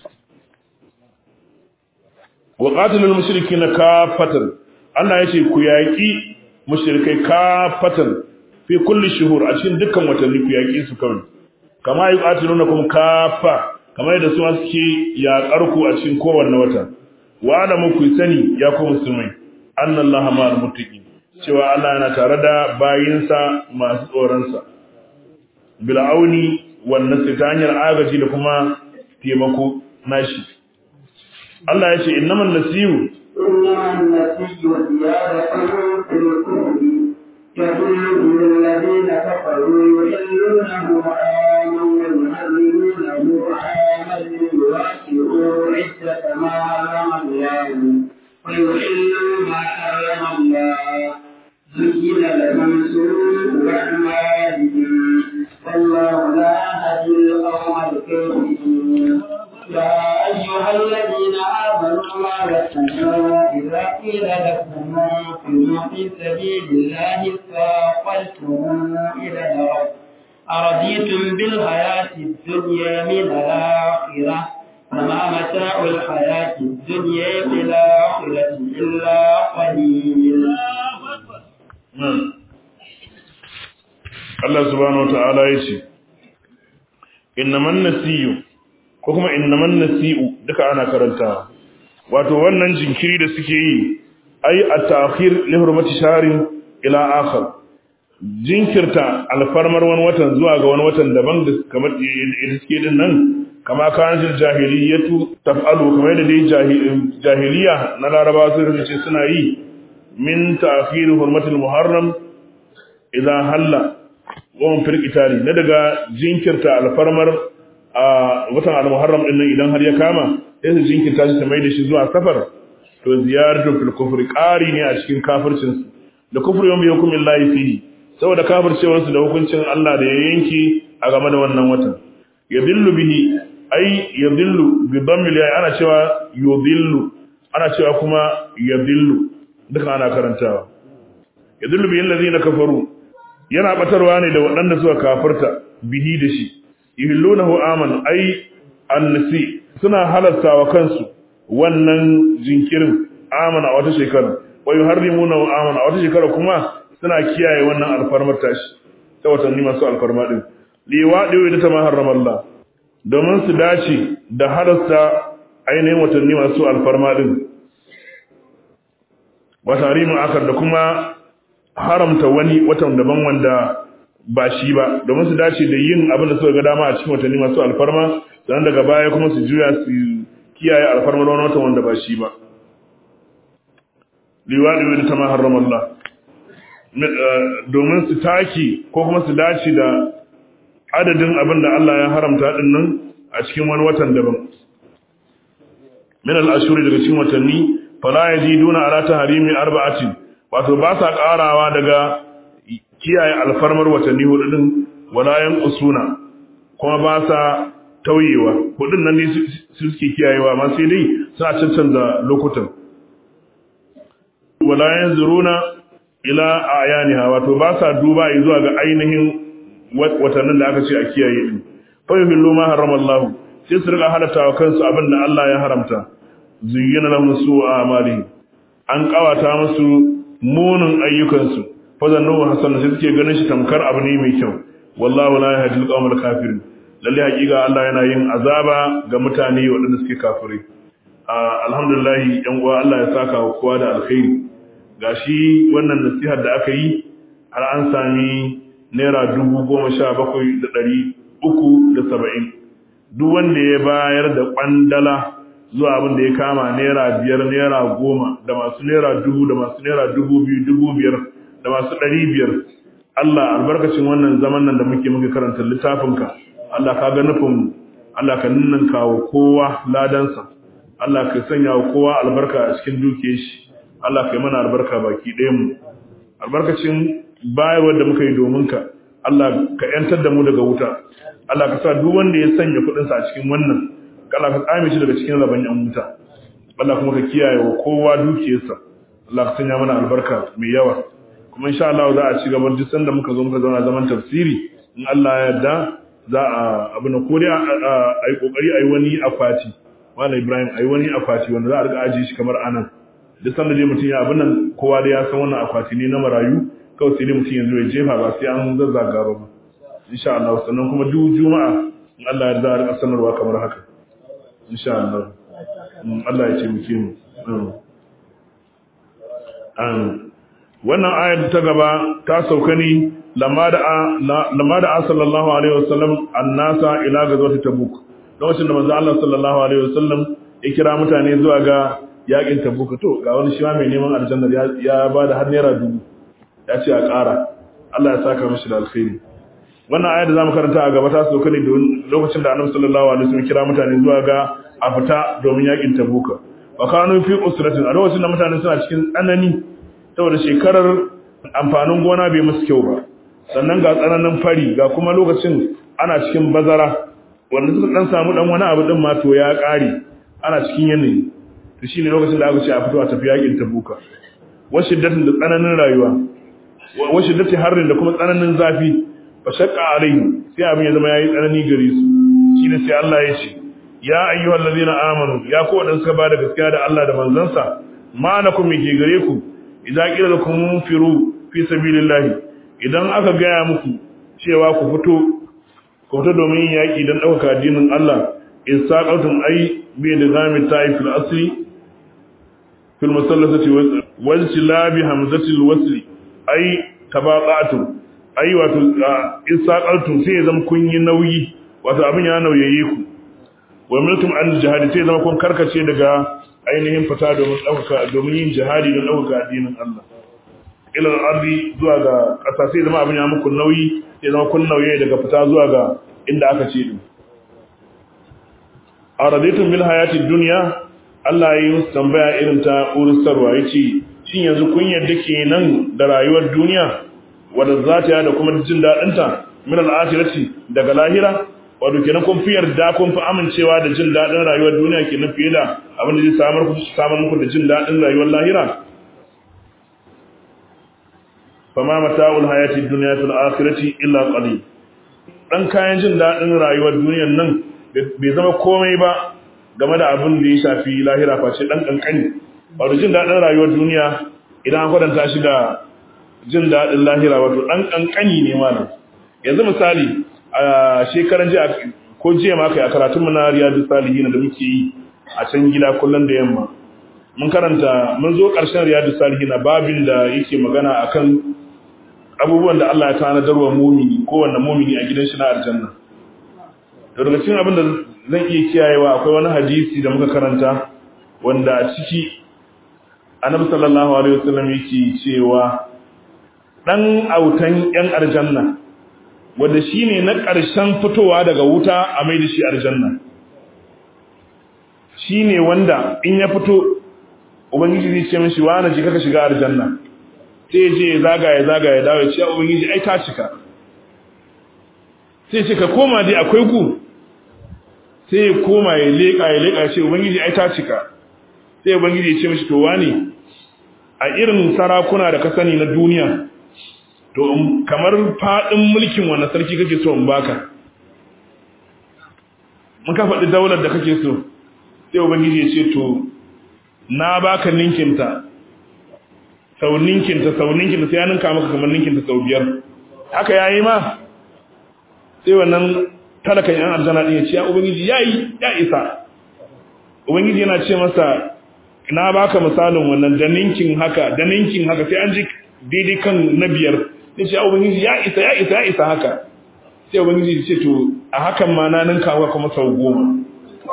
wa qatilul mushrikeena kafatan Allah yace ku yaki mushrikai kafatan fi kulli shuhur a cikin dukkan watanni ku yaki su kawai kama yuqatiluna kum kafa kamar yadda su suke yaƙar ku a cikin kowanne wata wa alamu ku sani ya ku musulmai annallaha ma'al muttaqin cewa Allah yana tare da bayinsa masu tsoron sa bil'auni wannan ta hanyar agaji da kuma taimako nashi Allah ya ce innaman nasiyu إنما النسي زيادة في الكفر يحل للذين كفروا يحلونه عاما ويحرمونه عاما ليواسعوا عدة ما حرم الله ويحلوا ما حرم الله زين لهم سوء أعمالهم والله لا يهدي القوم الكافرين يا أيها الذين آمنوا ما لكم إذا قيل لكم انفروا في سبيل الله ثاقلتم إلى الأرض أرضيتم بالحياة الدنيا من الآخرة فما متاع الحياة الدنيا في الآخرة إلا قليل Allah subhanahu wata'ala ya ce innaman nasiyu ko kuma innaman nasi'u duka ana karanta wato wannan jinkiri da suke yi ai at-ta'khir li hurmati shahrin ila akhar jinkirta alfarmar wani watan zuwa ga wani watan daban da kamar da suke din nan kama kan jahiliyatu taf'alu kamar da dai jahiliya na larabawa sun rubuce suna yi min ta'khir hurmatil muharram idan halla wawan firkitari na daga jinkirta alfarmar a watan al-muharram din nan idan har ya kama sai su jinkirta shi ta mai da shi zuwa safar to ziyaratu fil kufri qari ne a cikin kafircin su da kufru yawm yakum illahi fihi saboda kafircewar su da hukuncin Allah da ya yanki a game da wannan watan yadillu bihi ai yadillu bi dhammil ya ana cewa yudillu ana cewa kuma yadillu duka ana karantawa yadillu bi allazina kafaru yana batarwa ne da waɗanda suka kafirta bihi da shi yuhillunahu aman ai annasi suna halastawa kansu wannan jinkirin aman a wata shekara wa yuharrimunahu aman a wata shekara kuma suna kiyaye wannan alfarmar tashi ta watanni masu alfarma din liwadi wa ta ma harrama Allah domin su dace da halasta ainihin watanni masu alfarma din wa tarimu akar da kuma haramta wani watan daban wanda ba shi ba domin su dace da yin abin da suka ga dama a cikin watanni masu alfarma sannan daga baya kuma su juya su kiyaye alfarmar wani watan wanda ba shi ba liwadi wa ta ma harrama Allah domin su taki ko kuma su dace da adadin abin da Allah ya haramta din nan a cikin wani watan daban min al-ashuri daga cikin watanni fala yaziduna ala tahrimi arba'atin wato ba sa karawa daga kiyaye alfarmar watanni hudu din wala yan usuna kuma ba sa tauyewa hudun nan ne su suke kiyayewa amma sai dai suna cancanza lokutan wala yanzuruna ila ayaniha wato ba sa duba zuwa ga ainihin watannin da aka ce a kiyaye din fa yuhillu ma harrama Allah sai su riga halatta wa kansu abin da Allah ya haramta zuyyana lahum su'a amalihim an kawata musu munin ayyukansu fazannu hasan sai suke ganin shi tamkar abu ne mai kyau wallahu la yahdi al-qawmal kafirin lalle hakika Allah yana yin azaba ga mutane waɗanda suke kafirai alhamdulillah yan uwa Allah ya saka wa kowa da alkhairi gashi wannan nasihar da aka yi har an sami naira dubu goma sha bakwai da ɗari uku da saba'in duk wanda ya bayar da ƙwandala zuwa abin da ya kama naira biyar naira goma da masu naira dubu da masu naira dubu biyu dubu biyar da masu ɗari biyar Allah albarkacin wannan zaman nan da muke muke karanta littafinka Allah ka ga nufin Allah ka nunnan kawo kowa ladansa Allah ka sanya wa kowa albarka a cikin dukiyar shi Allah ka yi mana albarka baki ɗayan mu albarkacin bayarwar da muka yi domin ka Allah ka yantar da mu daga wuta Allah ka sa duk wanda ya sanya kuɗinsa a cikin wannan Allah ka tsame shi daga cikin rabon yan wuta Allah kuma ka kiyaye wa kowa dukiyarsa Allah ka sanya mana albarka mai yawa kuma insha Allah za a ci gaba duk sanda muka zo muka zauna zaman tafsiri in Allah ya yarda za a abin ko dai a yi kokari a yi wani akwati Malam Ibrahim a yi wani akwati wanda za a riga ajiye shi kamar anan duk sanda dai mutum ya abin nan kowa dai ya san wannan akwati ne na marayu kawai sai dai mutum yanzu ya jefa ba sai an zazzaga ba insha Allah sannan kuma duk juma'a in Allah ya yarda a rika sanarwa kamar haka insha Allah Allah ya taimake mu wannan ayar ta gaba ta sauka ne lamma da sallallahu alaihi wasallam annasa ila gazwat tabuk lokacin da manzo Allah sallallahu alaihi wasallam ya kira mutane zuwa ga yakin tabuk to ga wani shi ma mai neman aljanna ya ba da har naira dubu ya ce a ƙara Allah ya saka mishi da alkhairi wannan ayar da zamu karanta a gaba ta sauka ne lokacin da Annabi sallallahu alaihi wasallam kira mutane zuwa ga a fita domin yakin tabuka wa kanu fi usratin a lokacin da mutane suna cikin tsanani saboda shekarar amfanin gona bai musu kyau ba sannan ga tsananin fari ga kuma lokacin ana cikin bazara wanda suka dan samu dan wani abu din ma to ya kare ana cikin yanayi to shine lokacin da aka ce a fito a tafi yakin tabuka wa shiddatin da tsananin rayuwa wa shiddati harrin da kuma tsananin zafi fa shaqqa alaihim sai abin ya zama yayi tsanani gare su shine sai Allah ya ce ya ayyuhal ladina amanu ya ku wadanda suka bada gaskiya da Allah da manzansa ma nakum ke gare ku idan kila lakum munfiru fi sabilillah idan aka gaya muku cewa ku fito ku fito domin yaki dan dauka addinin Allah in saqatum ay bi da zami ta'ifil asli fil musallasati wal silabi hamzatil wasli ay tabaqatum ay wato in saqaltum sai zama kun yi nauyi wato abin ya nauyaye ku wa miltum an jihadi sai zama kun karkace daga ainihin fita domin dauka domin yin jihadi don dauka addinin Allah ila ardi zuwa ga ƙasa sai zama abin ya muku nauyi sai zama kun nauye daga fita zuwa ga inda aka ce din aradaitum bil hayati dunya Allah ya yi musu tambaya irin ta uristarwa yace shin yanzu kun yadda kenan da rayuwar duniya wadda za ta da kuma jin dadin ta min al-akhirati daga lahira wato kenan kun fi yarda kun fi amincewa da jin dadin rayuwar duniya kenan fiye da abin da zai samar ku samar muku da jin dadin rayuwar lahira fama mata'ul hayati dunya fil akhirati illa qalil dan kayan jin dadin rayuwar duniyar nan bai zama komai ba game da abin da ya shafi lahira face dan kankani wato jin dadin rayuwar duniya idan an kwatanta shi da jin dadin lahira wato dan kankani ne malam yanzu misali a shekaran jiya ko jiya ma kai a karatun mu na riyadus salihin da muke yi a can gida kullun da yamma mun karanta mun zo ƙarshen riyadus salihin babin da yake magana akan abubuwan da Allah ya tanadar wa mumini kowanne mumini a gidan shi na aljanna to daga cikin abin da zan iya kiyayewa akwai wani hadisi da muka karanta wanda a ciki annabi sallallahu alaihi wasallam yake cewa dan autan yan aljanna wanda shine na ƙarshen fitowa daga wuta a mai da shi aljanna shine wanda in ya fito ubangiji zai ce mishi wa na ji kaka shiga aljanna sai je zagaya zagaya dawo ya ce ubangiji ai ta cika sai ce ka koma dai akwai ku sai ya koma ya leka ya leka ya ce ubangiji ai ta cika sai ubangiji ya ce mishi to wani a irin sarakuna da ka sani na duniya to kamar fadin mulkin wannan sarki kake so in baka mun ka faɗi daular da kake so sai ubangiji ya ce to na baka ninkinta sau ninkinta sau ninkinta sai ya ninka maka kamar ninkinta sau biyar haka yayi ma sai wannan talakan yan aljanna din ya ce ya ubangiji yayi ya isa ubangiji yana ce masa na baka misalin wannan da ninkin haka da ninkin haka sai an ji daidai kan na biyar sai ce ya ubangiji ya isa ya isa ya isa haka sai ubangiji ya ce to a hakan ma na ninka maka kuma sau goma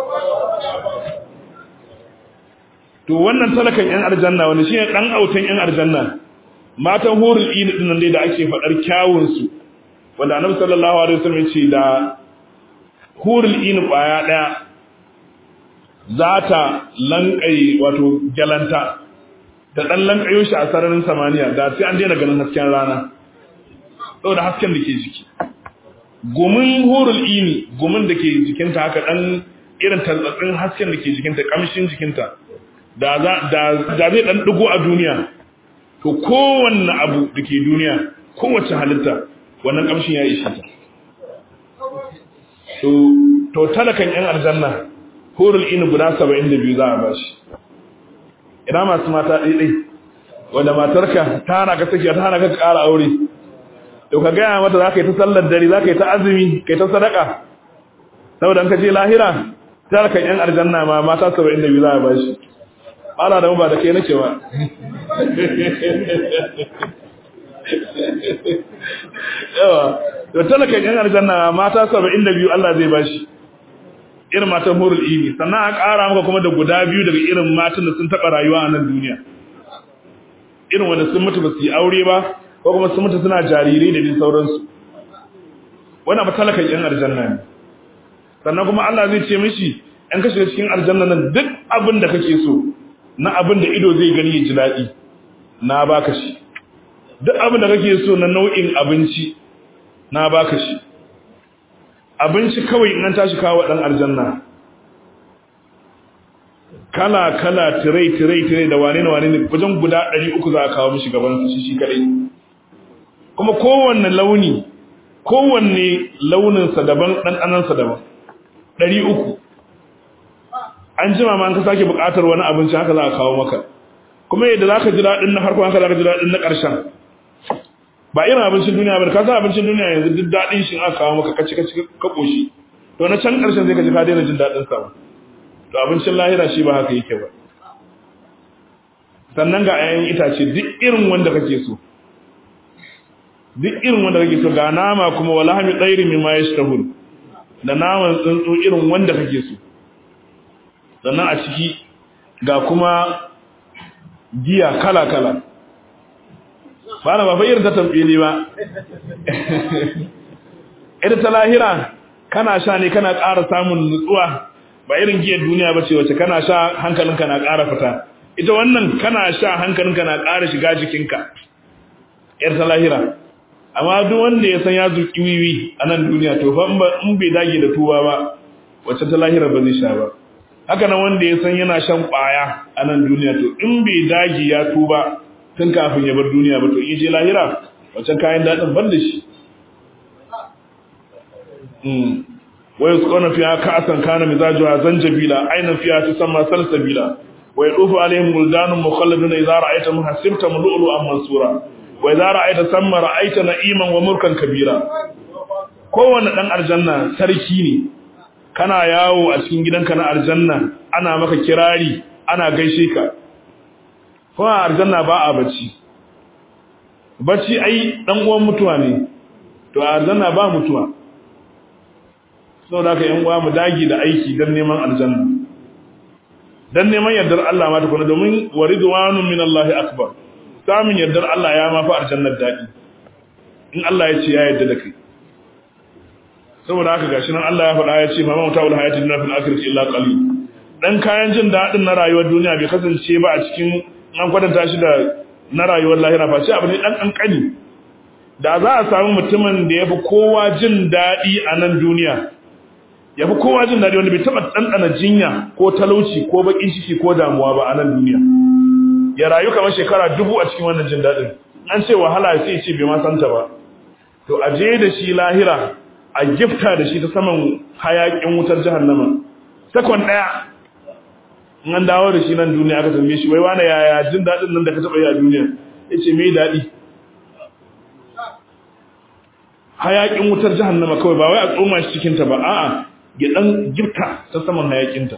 to wannan talakan yan aljanna wanda shine dan autan yan aljanna matan hurul ini din nan dai da ake fadar kyawun su wanda annabi sallallahu alaihi wasallam yace da hurul ini kwaya daya zata lankai wato galanta da dan lankayo shi a sararin samaniya da sai an daina ganin hasken rana saboda hasken da ke jiki gumin hurul ini gumin da ke jikinta haka dan irin tantsatsin hasken da ke jikinta kamshin jikinta da zai ɗan ɗigo a duniya to kowanne abu da ke duniya kowace halitta wannan ƙamshin ya ishe ta to talakan yan aljanna horul inu guda saba'in da biyu za a ba shi ina masu mata ɗaiɗai wanda matarka ta hana ka sakiya ta hana ka ƙara aure to ka gaya mata za ka yi ta sallar dare za ka yi ta azumi ka yi ta sadaka saboda ka je lahira talakan yan aljanna ma mata saba'in da biyu za a ba shi ana da ba da kai nake ba yawa to talakan yan aljanna mata 72 Allah zai bashi irin matan hurul ini sannan a ƙara maka kuma da guda biyu daga irin matan da sun taɓa rayuwa a nan duniya irin wanda sun mutu ba su yi aure ba ko kuma sun mutu suna jarirai da din sauransu wannan ba talakan yan aljanna ne sannan kuma Allah zai ce mishi an kashe cikin aljanna nan duk abin da kake so na abin da ido zai gani ya ji daɗi na baka shi duk abin da kake so na nau'in abinci na baka shi abinci kawai in an tashi kawo dan aljanna kala kala tirai tirai tirai da wane ne wane ne wajen guda 300 za a kawo mishi gaban su shi kadai kuma kowanne launi kowanne launin sa daban dan sa daban 300 an jima ma an ka sake buƙatar wani abinci haka za a kawo maka kuma yadda zaka ji dadin na farko haka zaka ji dadin na ƙarshen ba irin abincin duniya ba ka san abincin duniya yanzu duk dadin shi aka kawo maka kaci kaci ka koshi to na can ƙarshen sai ka ji ka daina jin dadin sa to abincin lahira shi ba haka yake ba sannan ga ayan itace duk irin wanda kake so duk irin wanda kake so ga nama kuma wala hami tsairi mimma yashtahun da naman tsuntsu irin wanda kake so sannan a ciki ga kuma giya kala kala ba na ba fa irin ta tambaye ba ita ta lahira kana sha ne kana ƙara samun nutsuwa ba irin giyar duniya ba ce wacce kana sha hankalinka na ƙara fita ita wannan kana sha hankalinka na ƙara shiga jikinka yar ta lahira amma duk wanda ya san ya zuki wiwi a nan duniya to fa in bai dage da tuba ba wacce ta lahira ba zai sha ba haka nan wanda ya san yana shan ƙwaya a nan duniya to in bai dage ya tuba tun kafin ya bar duniya ba to in je lahira wancan kayan daɗin ban da shi ويسقون فيها كأسا كان مزاجها زنجبيلا عينا فيها تسمى سلسبيلا ويطوف عليهم ولدان مخلدون إذا رأيتهم حسبتهم لؤلؤا منصورا وإذا رأيت ثم رأيت نعيما وملكا كبيرا kowane ɗan aljanna sarki ne kana yawo a cikin gidanka na aljanna ana maka kirari ana gaishe ka kuma aljanna ba a bacci bacci ai ɗan uwan mutuwa ne to a aljanna ba mutuwa saboda haka yan uwa mu dagi da aiki dan neman aljanna dan neman yardar Allah ma tukuna domin waridwanun min Allah akbar samun yardar Allah ya ma fa aljannar dadi in Allah ya ce ya yarda da kai saboda haka gashi nan Allah ya faɗa ya ce mama mutawul hayatid dunya fil akhirati illa qalil dan kayan jin dadin na rayuwar duniya bai kasance ba a cikin an kwatanta shi da na rayuwar lahira fa sai abu ne dan kankani da za a samu mutumin da yafi kowa jin dadi a nan duniya ya fi kowa jin daɗi wanda bai taɓa ɗanɗana jinya ko talauci ko baƙin ciki ko damuwa ba a nan duniya ya rayu kamar shekara dubu a cikin wannan jin daɗin an ce wahala sai ce bai ma santa ba to a je da shi lahira a gifta da shi ta saman hayaƙin wutar jahannama sakon ɗaya in an dawo da shi nan duniya aka tambaye shi wai wane yaya jin daɗin nan da ka taɓa yi a duniya ya ce mai daɗi hayaƙin wutar jahannama kawai ba wai a tsoma shi cikinta ba a'a ya dan girka ta saman hayakinta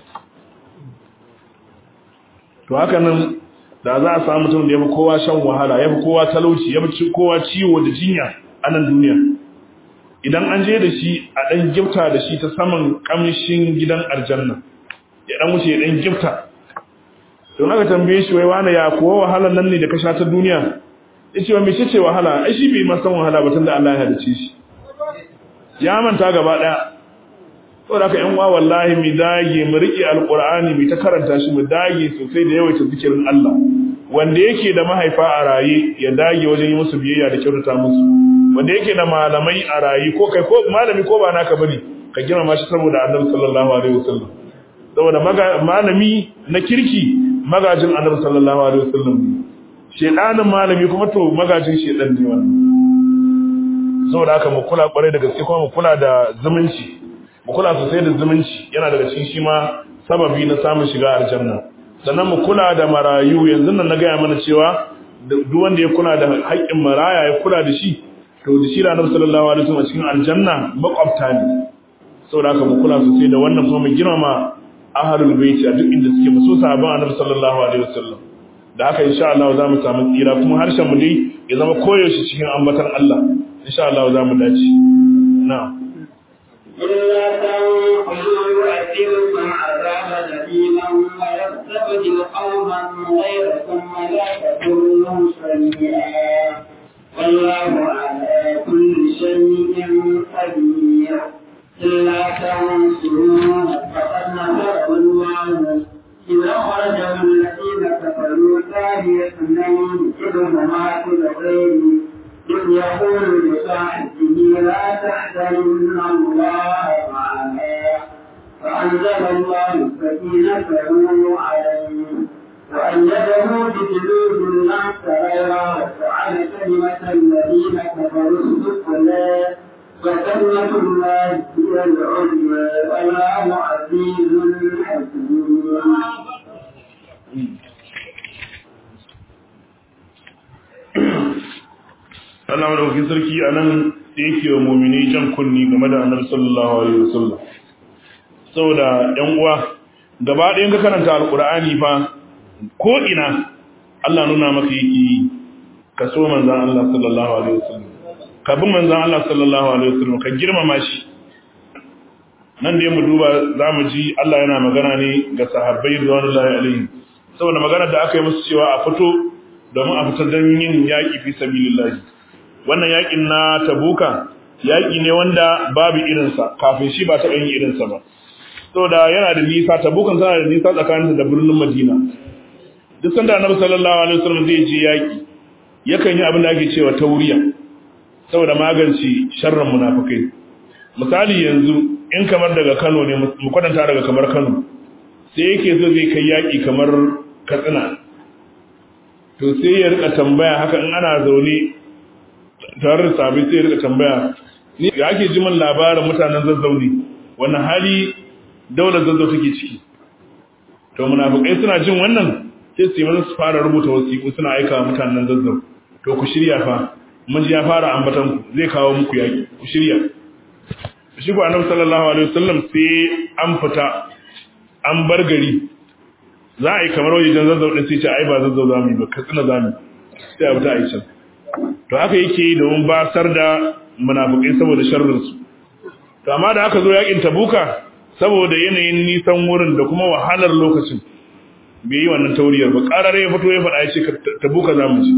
to haka nan da za a samu mutum da ya fi kowa shan wahala ya fi kowa talauci ya fi kowa ciwo da jinya a nan duniya idan an je da shi a dan gifta da shi ta saman kamshin gidan aljanna ya dan wuce ya dan gifta to aka tambaye shi wai wani ya kuwa wahalan nan ne da ka sha ta duniya ya ce wa mai ce wahala ai shi bai ma san wahala ba tun da Allah ya halice shi ya manta gaba daya saboda haka yan uwa wallahi mu dage mu rike alqur'ani mu ta karanta shi mu dage sosai da yawaita zikirin Allah wanda yake da mahaifa a raye ya dage wajen yi musu biyayya da kyautata musu wanda yake da malamai a raye ko kai ko malami ko ba naka bane ka girmama shi saboda Annabi sallallahu alaihi wasallam saboda malami na kirki magajin Annabi sallallahu alaihi wasallam shedanin malami kuma to magajin shedan ne wannan saboda haka mu kula kwarai da gaske kuma mu kula da zumunci mu kula sosai da zumunci yana daga cikin shi ma sababi na samun shiga aljanna sannan mu kula da marayu yanzu nan na gaya mana cewa duk wanda ya kula da haƙƙin maraya ya kula da shi to da shi ranar sallallahu alaihi wasallam cikin aljanna makwabta ne saboda haka mu kula sosai da wannan kuma mu girmama ahlul baiti a duk inda suke mu so sahabban annabi sallallahu alaihi wasallam da haka insha Allah za mu samu tsira kuma harshen mu dai ya zama koyaushe cikin ambatan Allah insha Allah za mu dace na'am إلا تنقلوا يؤثركم عذابا أليما ويستبدل قوما غيركم ولا تضروه شيئا والله على كل شيء قدير إلا تنصروه فقد نصره الله إذا خرجه الذين كفروا ثاني اثنين إذ هما في الغيب إذ يقول لصاحبه لا تحزن الله معنا فأنزل الله سكينته عليه وأيده بجنود لم تريها وجعل كلمة الذين كفروا السفلى وكلمة الله هي العليا والله عزيز حكيم Allah madaukakin sarki a nan da yake wa mumini jan kunni game da annabi sallallahu alaihi wasallam saboda yan uwa gaba ɗayan ka karanta alqur'ani fa ko ina Allah nuna maka yake ka so manzon Allah sallallahu alaihi wasallam ka bi manzon Allah sallallahu alaihi wasallam ka girmama shi nan da mu duba zamu ji Allah yana magana ne ga sahabbai radiyallahu alaihi saboda magana da aka yi musu cewa a fito domin a fitar don yin yaƙi fi sabilillahi wannan yaƙin na tabuka yaƙi ne wanda babu irinsa kafin shi ba taɓa yin irinsa ba saboda yana da nisa tabukan tana da nisa tsakaninsa da birnin madina duk sanda annabi sallallahu alaihi wasallam zai je yaƙi yakan yi abin da ake cewa tauriya saboda magance sharrin munafikai misali yanzu in kamar daga Kano ne mu kwatanta daga kamar Kano sai yake zo zai kai yaƙi kamar Katsina to sai ya rika tambaya haka in ana zaune tare da sabi sai ya rika tambaya ni ga ake ji min labarin mutanen zazzauni wannan hali daular zazzau take ciki to munafikai suna jin wannan sai su yi mana su fara rubuta wasiƙu suna aika wa mutanen zazzau to ku shirya fa mun ji ya fara ambatan ku zai kawo muku yaƙi ku shirya shi ko annabi sallallahu alaihi wasallam sai an fita an bar gari za a yi kamar wajen zazzau ɗin sai ce ai ba zazzau za mu yi ba katsina za mu sai a fita a yi can to haka yake yi domin basar da munafukai saboda sharrinsu to amma da aka zo yakin tabuka saboda yanayin nisan wurin da kuma wahalar lokacin bai yi wannan tauriyar ba ƙarar ya fito ya faɗa ya ce tabuka za mu ci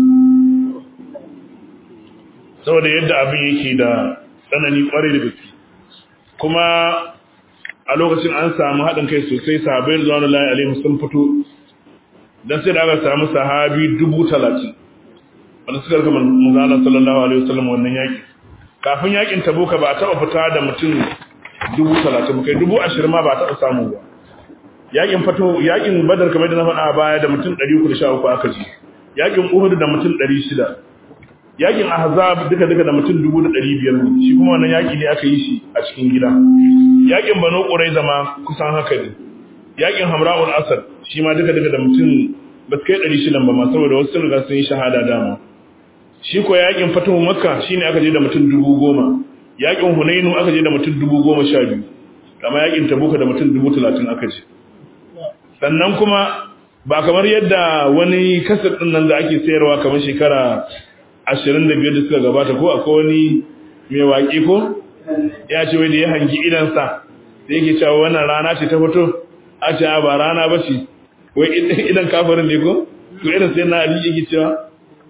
saboda yadda abin yake da tsanani ƙwarai da gaske kuma a lokacin an samu haɗin kai sosai sahabai zuwa layi alaihi sun fito don sai da aka samu sahabi dubu talatin wanda suka rika manzana sallallahu alaihi wasallam wannan yaƙi kafin yaƙin tabuka ba a taɓa fita da mutum dubu talatin kai dubu ashirin ma ba a taɓa samu ba yaƙin fato yaƙin badar kamar da na faɗa a baya da mutum ɗari uku da sha uku aka ji yaƙin uhud da mutum ɗari shida yaƙin ahzab duka duka da mutum dubu da ɗari biyar shi kuma wannan yaƙi ne aka yi shi a cikin gida yakin banu quraiza ma kusan haka ne yakin hamra'ul asad shi ma duka duka da mutum ba su kai 600 ba ma saboda wasu sun riga sun yi shahada dama shi ko yakin fatuhu makka shine aka je da mutum 10,000 yakin hunainu aka je da mutum 12,000 kama yakin tabuka da mutum 30,000 aka je sannan kuma ba kamar yadda wani kasar din nan da ake sayarwa kamar shekara 25 da suka gabata ko akwai wani mai waƙi ko ya ce wai da ya hangi idansa da yake cewa wannan rana ce ta fito a ce ba rana ba ce wai idan kafarin ne ko to irin sai na ali yake cewa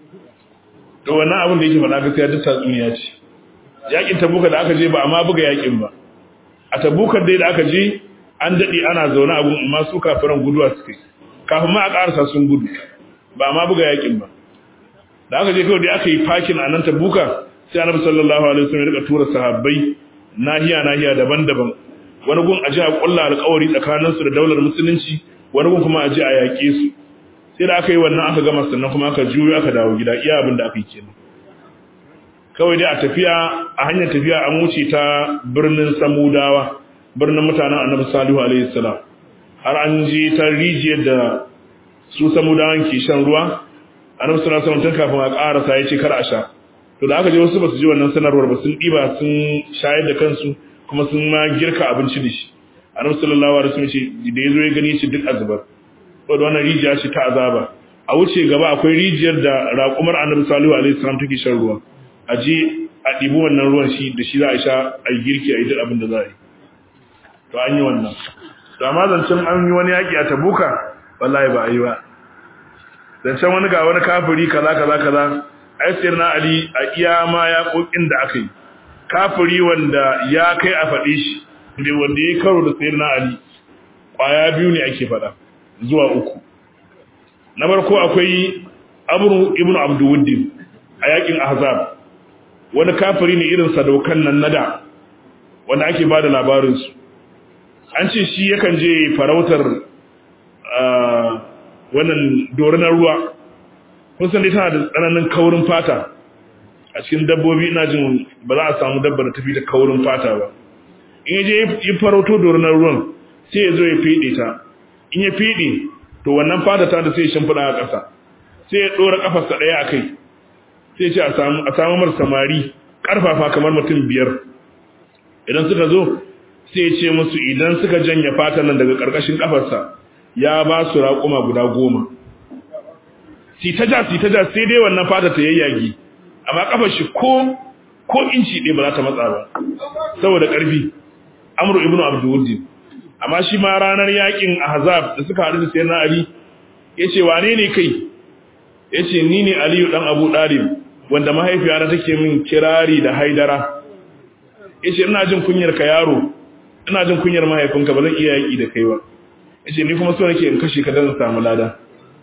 to wannan abin da yake faɗa gaskiya duk tatsuniya ce yakin tabuka da aka je ba amma buga yakin ba a tabukar dai da aka je an daɗe ana zaune abun amma su kafiran guduwa suke kafin ma a ƙarasa sun gudu ba amma buga yakin ba da aka je kawai dai aka yi fakin a nan tabuka sai annabi sallallahu alaihi wasallam ya rika tura sahabbai nahiya nahiya daban-daban wani gun aje a kulla alƙawari tsakanin su da daular musulunci wani gun kuma aje a yaƙe su sai da aka yi wannan aka gama sannan kuma aka juyo aka dawo gida iya abin da aka yi kenan kawai dai a tafiya a hanyar tafiya an wuce ta birnin samudawa birnin mutanen annabi salihu alaihi salam har an je ta rijiyar da su samudawan ke shan ruwa annabi sallallahu alaihi wasallam tun kafin a ƙarasa ya ce kar a sha to da aka je wasu ba su ji wannan sanarwar ba sun ɗiba sun shayar da kansu kuma sun ma girka abinci da shi annabi sallallahu alaihi wasallam ce da yazo ya gani shi duk azubar to da wannan rijiya ce ta azaba a wuce gaba akwai rijiyar da raƙumar annabi sallallahu alaihi wasallam take shan ruwa a je a ɗibi wannan ruwan shi da shi za a sha a yi girki a yi duk abin da za a yi to an yi wannan to amma zancen an yi wani yaƙi a tabuka wallahi ba a yi ba zancen wani ga wani kafiri kaza kaza kaza aisir na Ali a iya ma ya kokin da aka yi kafiri wanda ya kai a faɗi shi da wanda ya karo da sayar na Ali ƙwaya biyu ne ake faɗa zuwa uku na farko akwai amru ibnu abduwuddin a yakin ahzab wani kafiri ne irin sadaukan nan nada wanda ake bada labarin su an ce shi yakan je farautar wannan dorinar ruwa kun san dai tana da tsananin kaurin fata a cikin dabbobi ina jin ba za a samu dabbar da tafi da kaurin fata ba in ya je yi farauto dorinar ruwan sai ya zo ya fede ta in ya fede to wannan fata ta da sai ya shimfiɗa a ƙasa sai ya ɗora ƙafarsa ɗaya a kai sai ce a samu mar samari ƙarfafa kamar mutum biyar idan suka zo sai ce musu idan suka janye fatan nan daga ƙarƙashin ƙafarsa ya ba su raƙuma guda goma sitaja sitaja sai dai wannan fata ta yayyage amma ƙafar shi ko ko inci ɗaya ba za ta matsa ba saboda ƙarfi amru ibnu abdulwuddin amma shi ma ranar yakin ahzab da suka haɗu da sayyidina ali yace wane ne kai yace ni ne aliyu dan abu dalib wanda mahaifiyata take min kirari da haidara yace ina jin kunyar ka yaro ina jin kunyar mahaifinka ba zan iya yaki da kai ba yace ni kuma so nake in kashe ka dan samu lada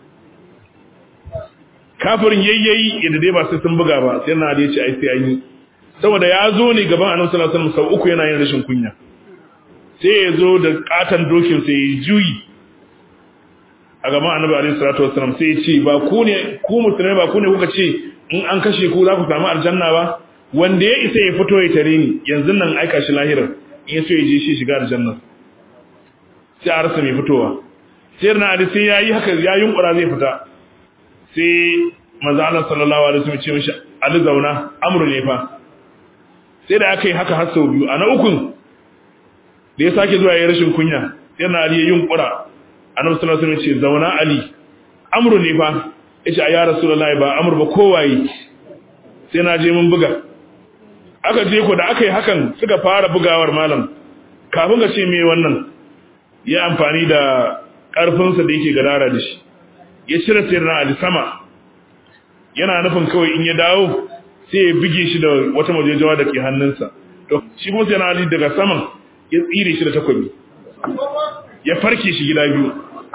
kafirin yayyayi yadda dai ba sai sun buga ba sai na da yace ai sai an yi saboda ya zo ne gaban annabi sallallahu alaihi wasallam sau uku yana yin rashin kunya sai ya zo da katan dokin sai ya juyi a gaban annabi alaihi salatu wasallam sai ya ce ba ku ne ku musulmai ba ku ne kuka ce in an kashe ku za ku samu aljanna ba wanda ya isa ya fito ya tare ni yanzu nan aika shi lahirar in ya so ya je shi shiga aljanna sai a rasa mai fitowa sai na ali sai yayi haka ya yunkura zai fita sai manzo Allah sallallahu alaihi wasallam ce mishi ali zauna amru ne fa sai da aka yi haka har sau biyu a na ukun da ya sake zuwa ya rashin kunya sai na ali ya yunkura annabi sallallahu alaihi wasallam ce zauna ali amru ne fa yace ya rasulullahi ba amru ba kowaye sai na je mun buga aka je ko da aka yi hakan suka fara bugawar malam kafin ka ce me wannan ya amfani da karfinsa da yake gadara da shi ya cire sirrin ali sama yana nufin kawai in ya dawo sai ya bige shi da wata majejawa da ke hannunsa to shi kuma sai na ali daga saman ya tsire shi da takobi ya farke shi gida biyu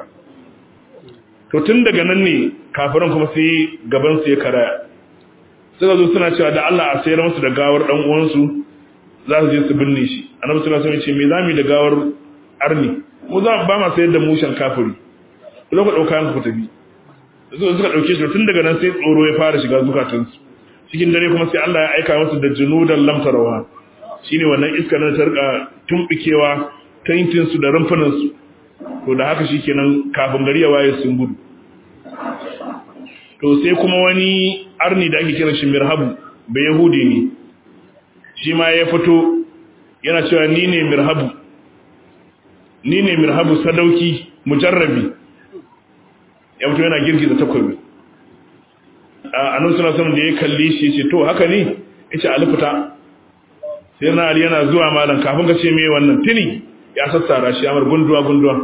to tun daga nan ne kafiran kuma sai gabansu ya karaya suka zo suna cewa da Allah a sayar musu da gawar dan uwansu za su je su binne shi annabi sallallahu alaihi wasallam ya ce me zamu da gawar arni mu za ba ma sayar da mushan kafiri ku ku dauka ku tafi su suka dauke shi tun daga nan sai tsoro ya fara shiga zukatansu cikin dare kuma sai Allah ya aika musu da junudan lamtarawa shine wannan iskar da ta rika tumbikewa taintin su da rumfunan su to da haka shikenan kafin gari ya waye sun gudu to sai kuma wani arni da ake kira shi mirhabu bai yahudi ne shi ma ya fito yana cewa ni ne mirhabu ni ne mirhabu sadauki mujarrabi ya fito yana girgiza takobi a nan suna saman da ya kalli shi ce to haka ne ya ce alifita sai na ali yana zuwa malam kafin ka ce mai wannan tuni ya sassara shi amar gunduwa gunduwa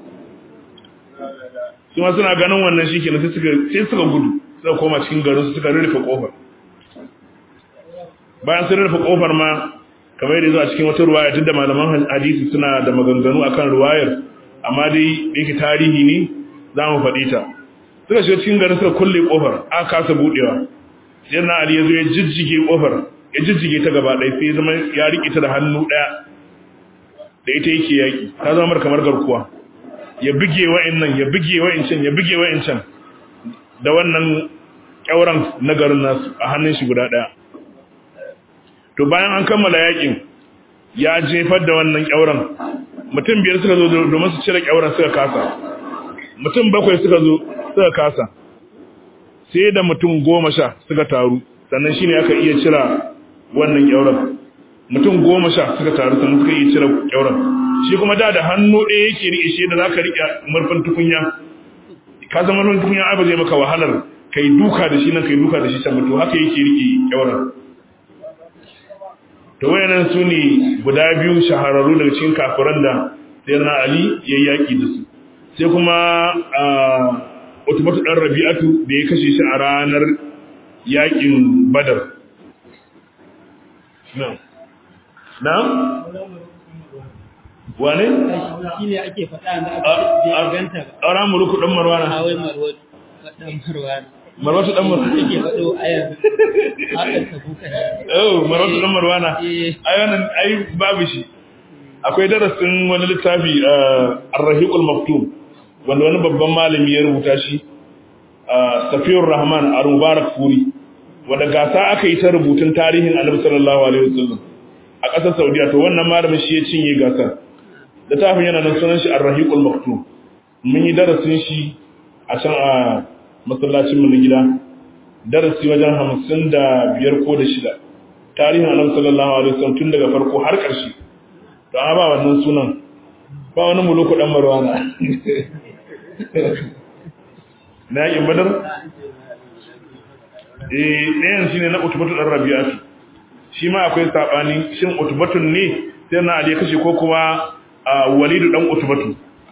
su ma suna ganin wannan shi kenan sai suka gudu suka koma cikin garin su suka rufe kofar bayan sun rufe kofar ma kamar yadda zuwa cikin wata ruwaya tunda malaman hadisi suna da maganganu akan ruwayar amma dai da yake tarihi ne za mu faɗi ta suka shiga cikin garin suka kulle kofar aka kasa budewa sai na ali ya zo ya jijjige kofar ya jijjige ta gaba ɗaya sai zama ya riƙe ta da hannu ɗaya da ita yake yaƙi ta zama kamar garkuwa ya bige wa'annan ya bige wa'ancan ya bige wa'ancan da wannan kyauran na garin nasu a hannun shi guda ɗaya to bayan an kammala yaƙin ya jefar da wannan kyauran mutum biyar suka zo domin su cire kyauran suka kasa mutum bakwai suka zo suka kasa sai da mutum goma sha suka taru sannan shine aka iya cira wannan kyauran mutum goma sha suka taru sannan suka iya cire kyauran shi kuma da da hannu ɗaya yake riƙe shi da za ka riƙe murfin tukunya ka zama murfin tukunya ai ba zai maka wahalar kai duka da shi nan kai duka da shi can mutu haka yake riƙe kyauran to wayannan su ne guda biyu shahararru daga cikin kafiran da sayyidina ali ya yaƙi da su sai kuma utubatu dan rabi'atu da ya kashe shi a ranar yaƙin badar na wane? shi ne ake faɗa da aka ganta ba a ranar muruku ɗan marwana a wai marwa ɗan marwana marwatu dan marwana yake faɗo ayar hakan ta buka oh marwatu dan marwana Eh. ai wannan ai babu shi akwai darasin wani littafi ar-rahiqul maktum wanda wani babban malami ya rubuta shi safiyur rahman al-mubarak furi wanda gasa aka yi ta rubutun tarihin annabi sallallahu alaihi wasallam a ƙasar saudiya to wannan malamin shi ya cinye gasar littafin yana nan sunan shi ar-rahiqul maktum mun yi darasin shi a can a masallacin mu na gida darasi wajen hamsin da biyar ko da shida tarihin annabi sallallahu alaihi wasallam tun daga farko har ƙarshe to an ba wannan sunan ba wani muluku dan marwana na yakin badar eh ɗayan shine na utubatu dan rabi'atu shi ma akwai sabani shin utubatun ne sai na ali kashe ko kuma walidu dan utubatu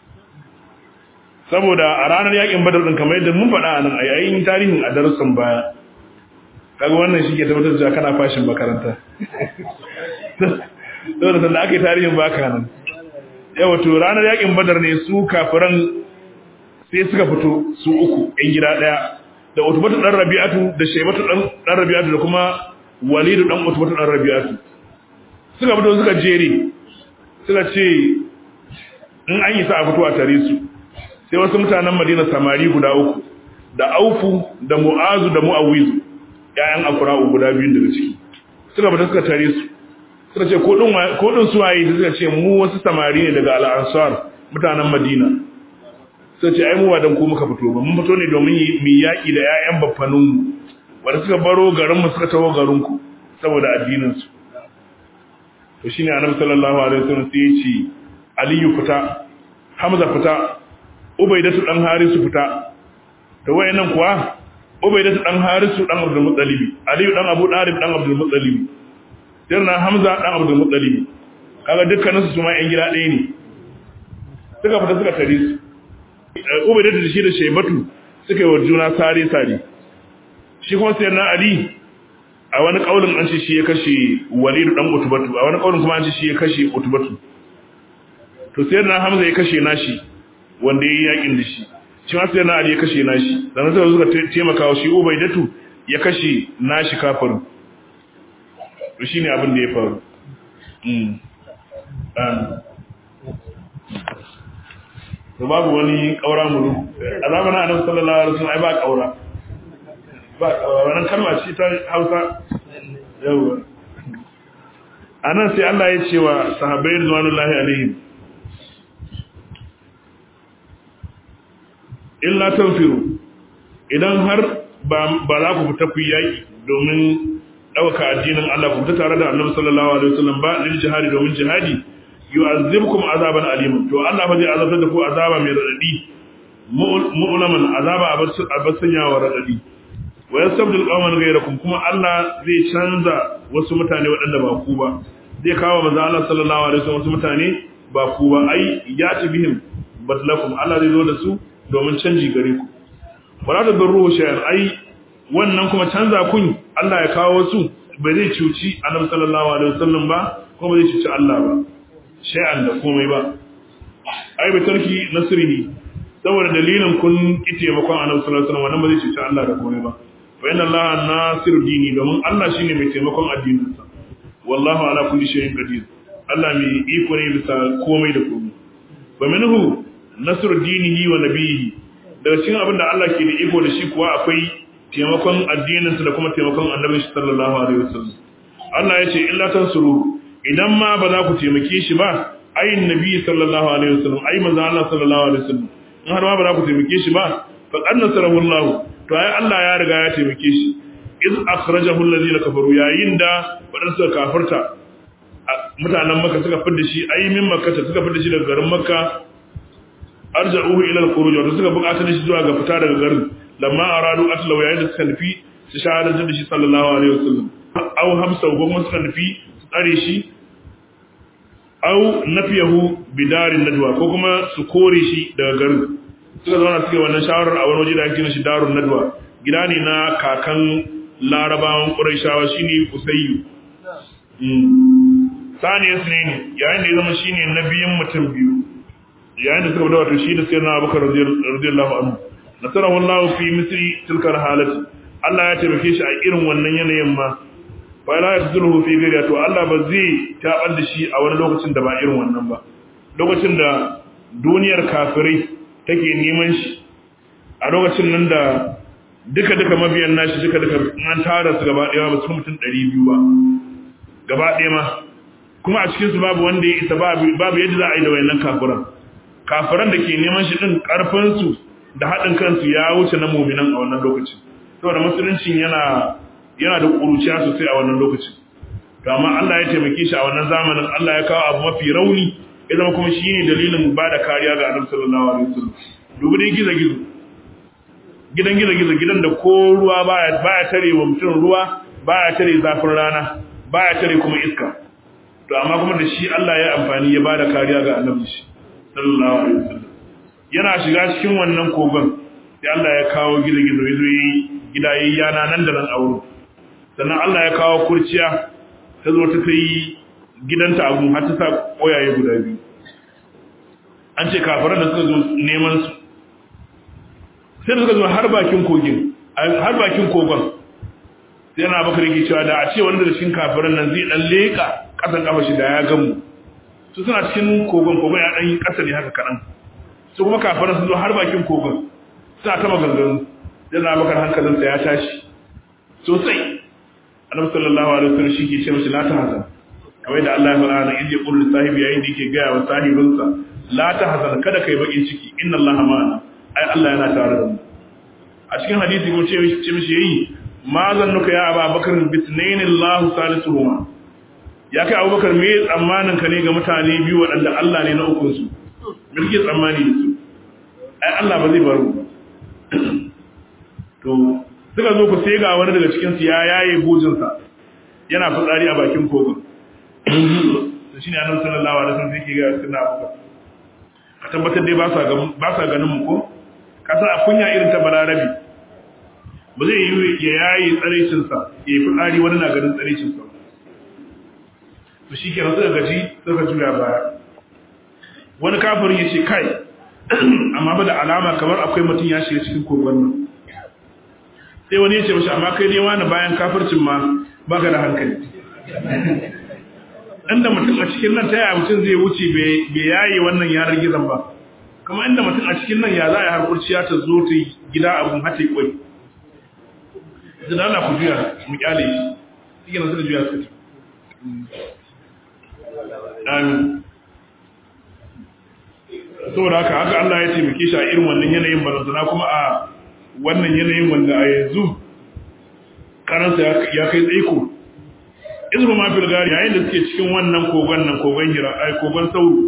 saboda a ranar yakin badar din kamar yadda mun faɗa a nan a yayin tarihin a darussan baya kaga wannan shi ke tabbatar da kana fashin makaranta saboda sanda aka yi tarihin baka nan yawa to ranar yakin badar ne su kafiran sai suka fito su uku yan gida daya da utubatu dan rabi'atu da shaybatu dan dan rabi'atu da kuma walidu dan utubatu dan rabi'atu suka fito suka jere suka ce in an yi sa a fito a tare su sai wasu mutanen madina samari guda uku da aufu da mu'azu da mu'awizu ƴaƴan akura'u guda biyun daga ciki suka fita suka tare su suka ce ko din su waye suka ce mu wasu samari ne daga al'ansar mutanen madina suka ce ai mu ba dan ku muka fito ba mun fito ne domin mu yaƙi da ƴaƴan baffanin mu wanda suka baro garin mu suka tawo garin ku saboda addinin su to shine annabi sallallahu alaihi wasallam sai ya ce aliyu fita hamza fita ubaidatu dan harisu fita to wayannan kuwa ubaidatu dan harisu dan abdul muttalib aliyu dan abu dalib dan abdul muttalib sirna hamza dan abdul muttalib kaga dukkanin su ma yan gida ɗaya ne suka fita suka tare su ubaidatu da shi da shaybatu suka yi wa juna sare sare shi kuma sirna ali a wani kaulin an ce shi ya kashe walid dan utubatu a wani kaulin kuma an ce shi ya kashe utubatu to sirna hamza ya kashe nashi wanda ya yi yakin da shi shi masu yana ali ya kashe nashi sannan suka suka taimaka wa shi ubaidatu ya kashe nashi kafirin to shi ne abin da ya faru to babu wani ƙaura muru a zamanin annabi sallallahu alaihi wasallam ai ba ƙaura ba ƙaura wannan kalma ce ta Hausa yawa anan sai Allah ya ce wa sahabbai ridwanullahi alaihim illa tanfiru idan har ba za ku fita ku yaki domin ɗauka addinin Allah ku fita tare da Annabi sallallahu alaihi wasallam ba lil jihadi domin jihadi yu'azzibkum azaban alim to Allah fa zai azabtar da ku azaba mai radadi mu'laman azaba a basanya wa radadi wa yastabdil qauman ghayrakum kuma Allah zai canza wasu mutane waɗanda ba ku ba zai kawo manzo Allah sallallahu alaihi wasallam wasu mutane ba ku ba ai ya ci bihim badlakum Allah zai zo da su domin canji gare ku wala da darruhu shay'an ai wannan kuma canza kun Allah ya kawo su bai zai cuci Annabi sallallahu alaihi wasallam ba kuma bai zai cuci Allah ba shay'an da komai ba ai bai tarki nasrihi saboda dalilin kun ki taimakon Annabi sallallahu alaihi wasallam wannan ba zai cuci Allah da komai ba fa inna Allah nasiru dini domin Allah shine mai taimakon addininsa wallahu ala kulli shay'in qadir Allah mai iko ne bisa komai da komai fa minhu nasr dinihi wa nabihi daga cikin abin da Allah ke da iko da shi kuwa akwai taimakon addininsa da kuma taimakon annabi sallallahu alaihi wasallam Allah ya ce illa tansuru idan ma ba za ku taimake shi ba ayin nabi sallallahu alaihi wasallam ai manzo Allah sallallahu alaihi wasallam in har ma ba za ku taimake shi ba fa qad nasarahu Allah to ai Allah ya riga ya taimake shi iz akhrajahu alladhina kafaru yayin da wadansu suka kafirta mutanen Makka suka fidda shi ai min Makka suka fidda shi daga garin Makka arja'uhu ila al-khuruj wato suka buƙatar shi zuwa ga fita daga garin lamma aradu atlaw yayin da suka nufi su shahadar da shi sallallahu alaihi wasallam aw hamsa ko kuma suka nufi su tsare shi aw nafiyahu bidarin nadwa ko kuma su kore shi daga garin suka zauna suke wannan shawarar a wani waje da ake shi darun nadwa gida ne na kakan larabawan quraishawa shine usayyu saniyar ne yayin da ya zama shine nabiyin mutum biyu yayin da suka fita wato shi da sayyidina Abubakar radiyallahu anhu nasarahu Allah fi misri tilka halati Allah ya taimake shi a irin wannan yanayin ma fa la yadhuru fi ghairi to Allah ba zai tabar da shi a wani lokacin da ba irin wannan ba lokacin da duniyar kafirai take neman shi a lokacin nan da duka duka mabiyan nashi duka duka an tara su gaba daya ba su mutum 200 ba gaba daya ma kuma a cikin su babu wanda ya isa babu babu yadda za a yi da wayannan kafiran kafiran da ke neman shi din karfin su da haɗin kansu ya wuce na mu'minan a wannan lokacin saboda musuluncin yana yana da kuruciya sosai a wannan lokacin to amma Allah ya taimake shi a wannan zamanin Allah ya kawo abu mafi rauni ya zama kuma shine dalilin ba da kariya ga Annabi sallallahu alaihi wasallam dubi dai gizo gizo gidan gizo gizo gidan da ko ruwa baya baya tare wa mutum ruwa baya tare zafin rana baya tare kuma iska to amma kuma da shi Allah ya amfani ya ba da kariya ga Annabi sallallahu alaihi wasallam yana shiga cikin wannan kogon sai Allah ya kawo gizo gizo yazo yi gida yayi yana nan da nan aure sannan Allah ya kawo kurciya ta zo ta kai gidanta abu har ta sa koyaye guda biyu an ce kafiran da suka zo neman su sai suka zo har bakin kogin har bakin kogon sai yana baka rike cewa da a ce wanda da cikin kafiran nan zai dan leka kasan kafa shi da ya gamu su suna cikin kogon kogon ya dan yi kasa ne haka kadan su kuma kafiran sun zo har bakin kogon suna ta maganganu sai yana baka hankalinsa ya tashi sosai annabi sallallahu alaihi wasallam shi ke ce mishi la tahzan kamar da Allah ya fara nan inda qul sahibi yayin da yake gaya wa sahibinsa la tahzan kada kai bakin ciki inna Allah ma'ana ai Allah yana tare da mu a cikin hadisi ko ce ce mishi yayi ma zannuka ya Abu Bakar bitnayn Allah salisuhuma ya kai Abu Bakar me tsammanin ka ne ga mutane biyu waɗanda Allah ne na ukun su me kike tsammani da su ai Allah ba zai bar mu to suka zo ku sai ga wani daga cikinsu ya yaye bujinsa yana fitsari a bakin kogon to shine annabi sallallahu alaihi wasallam yake ga sunna abuka a tabbatar dai ba sa ga ba sa ganin mu ko kasa a kunya irin ta balarabi ba zai yi ya yaye tsarecin sa ya yi fitsari wani na ganin tsarecin sa to shikenan suka gaji suka juya baya wani kafirin ya ce kai amma ba da alama kamar akwai mutum ya shiga cikin kogon nan sai wani ya ce mashi amma kai ne wani bayan kafircin ma ba ka da hankali inda mutum a cikin nan ta yaya mutum zai wuce bai yaye wannan yanar gizon ba kuma inda mutum a cikin nan ya za a yi harkurciya ta zo ta gida abun hata kwai zai da ku juya mu kyale shi suke nan suka juya suka ci amin saboda haka haka Allah ya taimake shi a irin wannan yanayin barazana kuma a wannan yanayin wanda a yanzu karansa ya kai tsaiko izru ma fil gari yayin da suke cikin wannan kogon nan kogon hira ai kogon sauro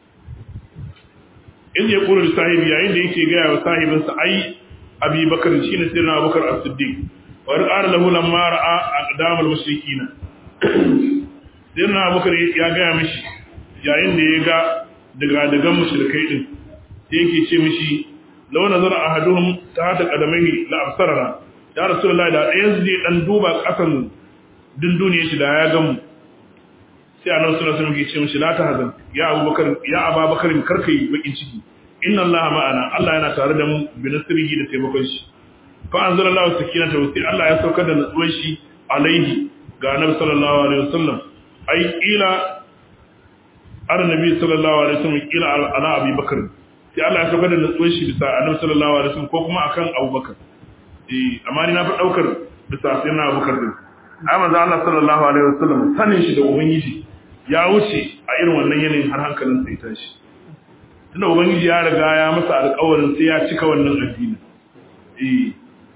in ya kula da sahibi yayin da yake gaya wa sahibinsa ai abi bakar shine sirrin abubakar as-siddiq wa qala lahu lamma ra'a aqdam al-mushrikina sirrin abubakar ya gaya mishi yayin da ya ga daga daga mushrikai din sai yake ce mishi law nazara ahaduhum tahta qadamihi la absarana ya rasulullahi da ɗayan zai dan duba kasan dunduniyar shi da ya gamu sai annabi sallallahu alaihi wasallam ya ce mishi la tahzan ya abubakar ya ababakar karka yi bakin ciki inna allaha ma'ana allah yana tare da mu bi nasrihi da taimakon shi fa anzalallahu sakinata wa Allah ya saukar da nutsuwar shi alaihi ga annabi sallallahu alaihi wasallam ai ila annabi sallallahu alaihi wasallam ila ala abubakar sai Allah ya saukar da nutsuwar shi bisa annabi sallallahu alaihi wasallam ko kuma akan abubakar eh amma ni na fi daukar bisa sai na abubakar din ai manzo Allah sallallahu alaihi wasallam sanin shi da ubangiji ya wuce a irin wannan yanayin har hankalin sai tashi tunda ubangiji ya riga ya masa alƙawarin sai ya cika wannan addini eh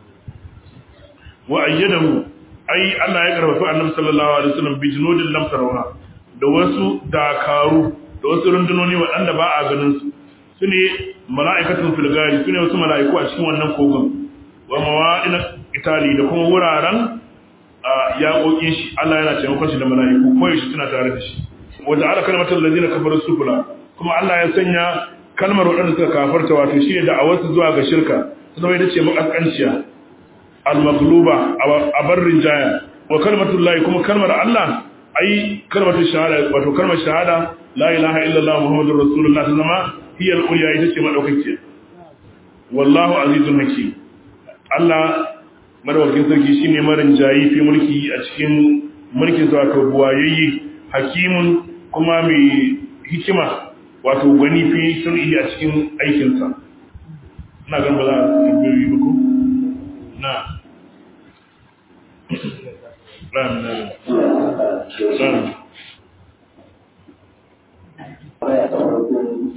wa ayyadahu ai Allah ya karfafa annabi sallallahu alaihi wasallam bi junudin lam tarawha da wasu dakaru da wasu rundunoni waɗanda ba a ganin su sune mala'ikatun fil gari sune wasu mala'iku a cikin wannan kogon wa mawa'ina itali da kuma wuraren yaƙoƙin shi Allah yana taimakon shi da mala'iku ko yaushe suna tare da shi wanda ala kalmatar lazina kafaru sufula kuma Allah ya sanya kalmar waɗanda suka kafarta wato shine da awarsu zuwa ga shirka su zama ita ce makaskanciya al-maghluba a barrin jaya wa kalmatul lahi kuma kalmar Allah ai kalmatul shahada wato kalmar shahada la ilaha illallah muhammadur rasulullah ta zama hiya al-ulya ita ce madaukakiya wallahu azizun hakim Allah madawakin sarki shine marin jayi fi mulki a cikin mulkin sa wato buwayayye hakimun kuma mai hikima wato gwani fi sun'i a cikin aikinsa ina gan ba za a tambayoyi ba ko na ran na ran Baya ta farko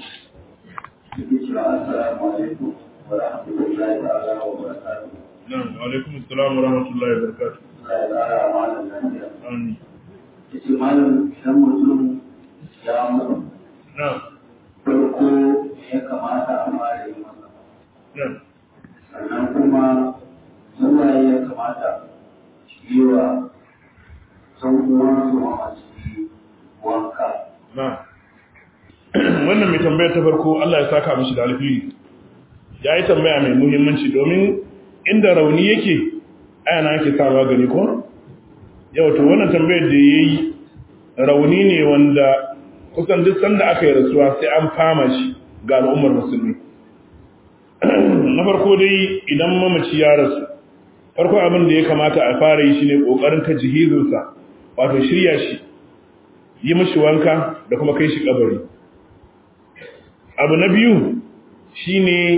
yake cewa assalamu alaikum wa rahmatullahi ta'ala wa barakatuh. nan wa alaikum assalam wa rahmatullahi wa barakatuh Allah ya ƙara wa malam lafiya. amin Yace malam idan mutum ya mutu na farko ya kamata a fara yi masa. na Sannan kuma zuwaye ya kamata yi wa san uwansu mamaci wanka. na wannan mai tambayar ta farko Allah ya saka mishi da alfiri ya yi tambaya mai muhimmanci domin inda rauni yake ayana yake sa magani ko yau to wannan tambayar da ya yi rauni ne wanda kusan duk sanda aka yi rasuwa sai an fama shi ga al'ummar musulmi na farko dai idan mamaci ya rasu farko abin da ya kamata a fara yi shine kokarin ta jihizinsa wato shirya shi yi mashi wanka da kuma kai shi kabari abu na biyu shine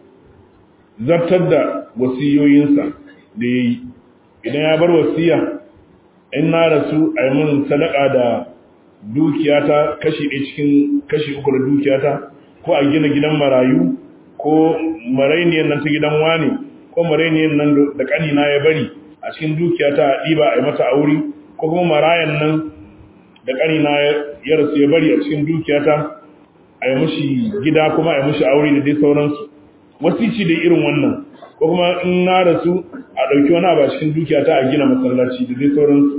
zartar da wasiyoyinsa da ya yi idan ya bar wasiya in na rasu a yi mun sadaka da dukiyata kashi ɗaya cikin kashi uku da dukiyata ko a gina gidan marayu ko marainiyar nan ta gidan wani ko marainiyar nan da ƙanina ya bari a cikin dukiyata a ɗiba a yi mata aure ko kuma marayan nan da ƙanina ya rasu ya bari a cikin dukiyata a yi mushi gida kuma a yi mushi aure da dai sauransu wasici da irin wannan ko kuma in na rasu a ɗauki wani abu a cikin dukiyata a gina masallaci da dai sauransu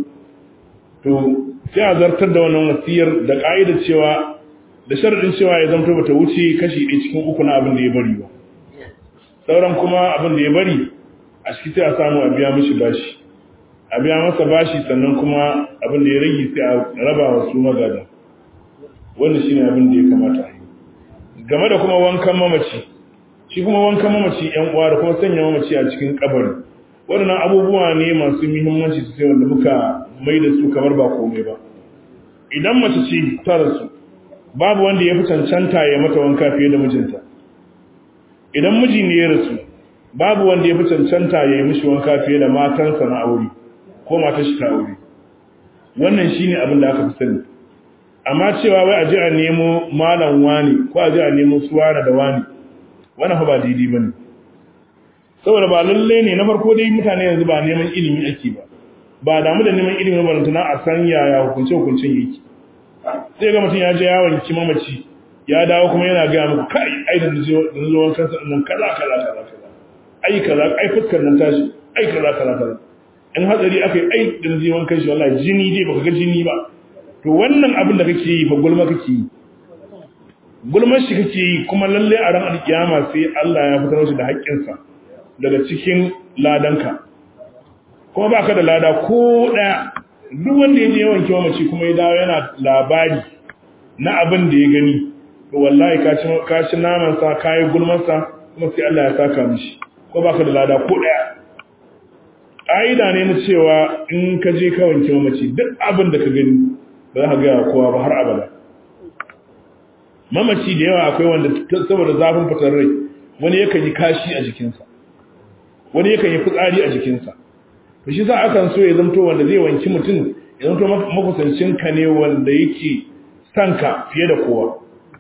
to sai a zartar da wannan wasiyar da ƙa'ida cewa da sharaɗin cewa ya zamto bata wuce kashi ɗaya cikin uku na abin da ya bari ba sauran kuma abin da ya bari a ciki sai a samu a biya mishi bashi a biya masa bashi sannan kuma abin da ya rage sai a raba wa su magada wannan shine abin da ya kamata a yi game da kuma wankan mamaci shi kuma wankan mamaci yan uwa da kuma sanya mamaci a cikin kabari waɗannan abubuwa ne masu muhimmanci sosai wanda muka mai da su kamar ba komai ba idan mace ce ta rasu babu wanda ya fi cancanta ya mata wanka fiye da mijinta idan miji ne ya rasu babu wanda ya fi cancanta ya yi mishi wanka fiye da matansa na aure ko matar shi ta aure wannan shine abin da aka fi sani amma cewa wai a ji a nemo malam wani ko a ji a nemo suwana da wani wannan fa ba daidai bane saboda ba lalle ne na farko dai mutane yanzu ba neman ilimi ake ba ba damu da neman ilimi ba tana a san yaya hukunce hukuncin yake sai ga mutum ya je yawon mamaci ya dawo kuma yana ga muku kai ai da zuwan kansa nan kaza kaza kaza kaza ai kaza ai fuskar nan tashi ai kaza kaza kaza in hatsari akai ai da zuwan kanshi wallahi jini dai baka ga jini ba to wannan abin da kake yi fa gulma kake yi gulmar shi kake yi kuma lalle a ran alkiyama sai Allah ya fitar shi da haƙƙinsa daga cikin ladanka kuma baka da lada ko daya duk wanda ya je yawan kiwa mace kuma ya dawo yana labari na abin da ya gani to wallahi ka ci ka ci naman sa kai gulmar sa kuma sai Allah ya saka mishi ko baka da lada ko daya ƙa'ida ne na cewa in ka je ka wanke mamaci duk abin da ka gani ba za ka gaya kowa ba har abada mamaci da yawa akwai wanda saboda zafin fitar rai wani yakan yi kashi a jikinsa wani yakan yi fitsari a jikinsa to shi za a kan so ya zamto wanda zai wanki mutum ya zamto makusancin ka ne wanda yake son ka fiye da kowa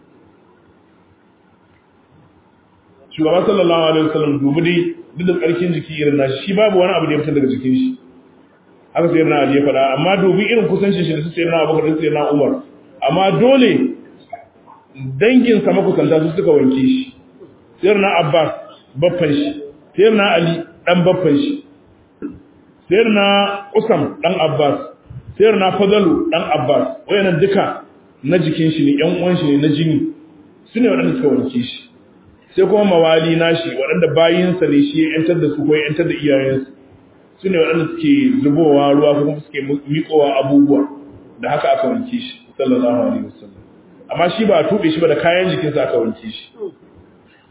shugaba sallallahu alaihi wasallam dubi dai duk da tsarkin jiki irin nashi shi babu wani abu da ya fita daga jikin shi haka sai na Ali ya faɗa amma dubi irin kusancin shi da su sai na Abubakar da sai na Umar amma dole dangin sa makusanta su suka wanke shi sai na Abbas baffan shi sai na Ali dan baffan shi sai na Usam dan Abbas sai na Fadalu dan Abbas wayannan duka na jikin shi ne ƴan uwan shi ne na jini su ne waɗanda suka wanke shi sai kuma mawali nashi waɗanda bayinsa ne shi ya ‘yantar da su ko ya ‘yantar da iyayensu su ne waɗanda suke zubowa ruwa ko kuma suke miƙowa abubuwa da haka aka wanke shi sallallahu alaihi wasallam amma shi ba a tuɓe shi ba da kayan jikinsa aka wanke shi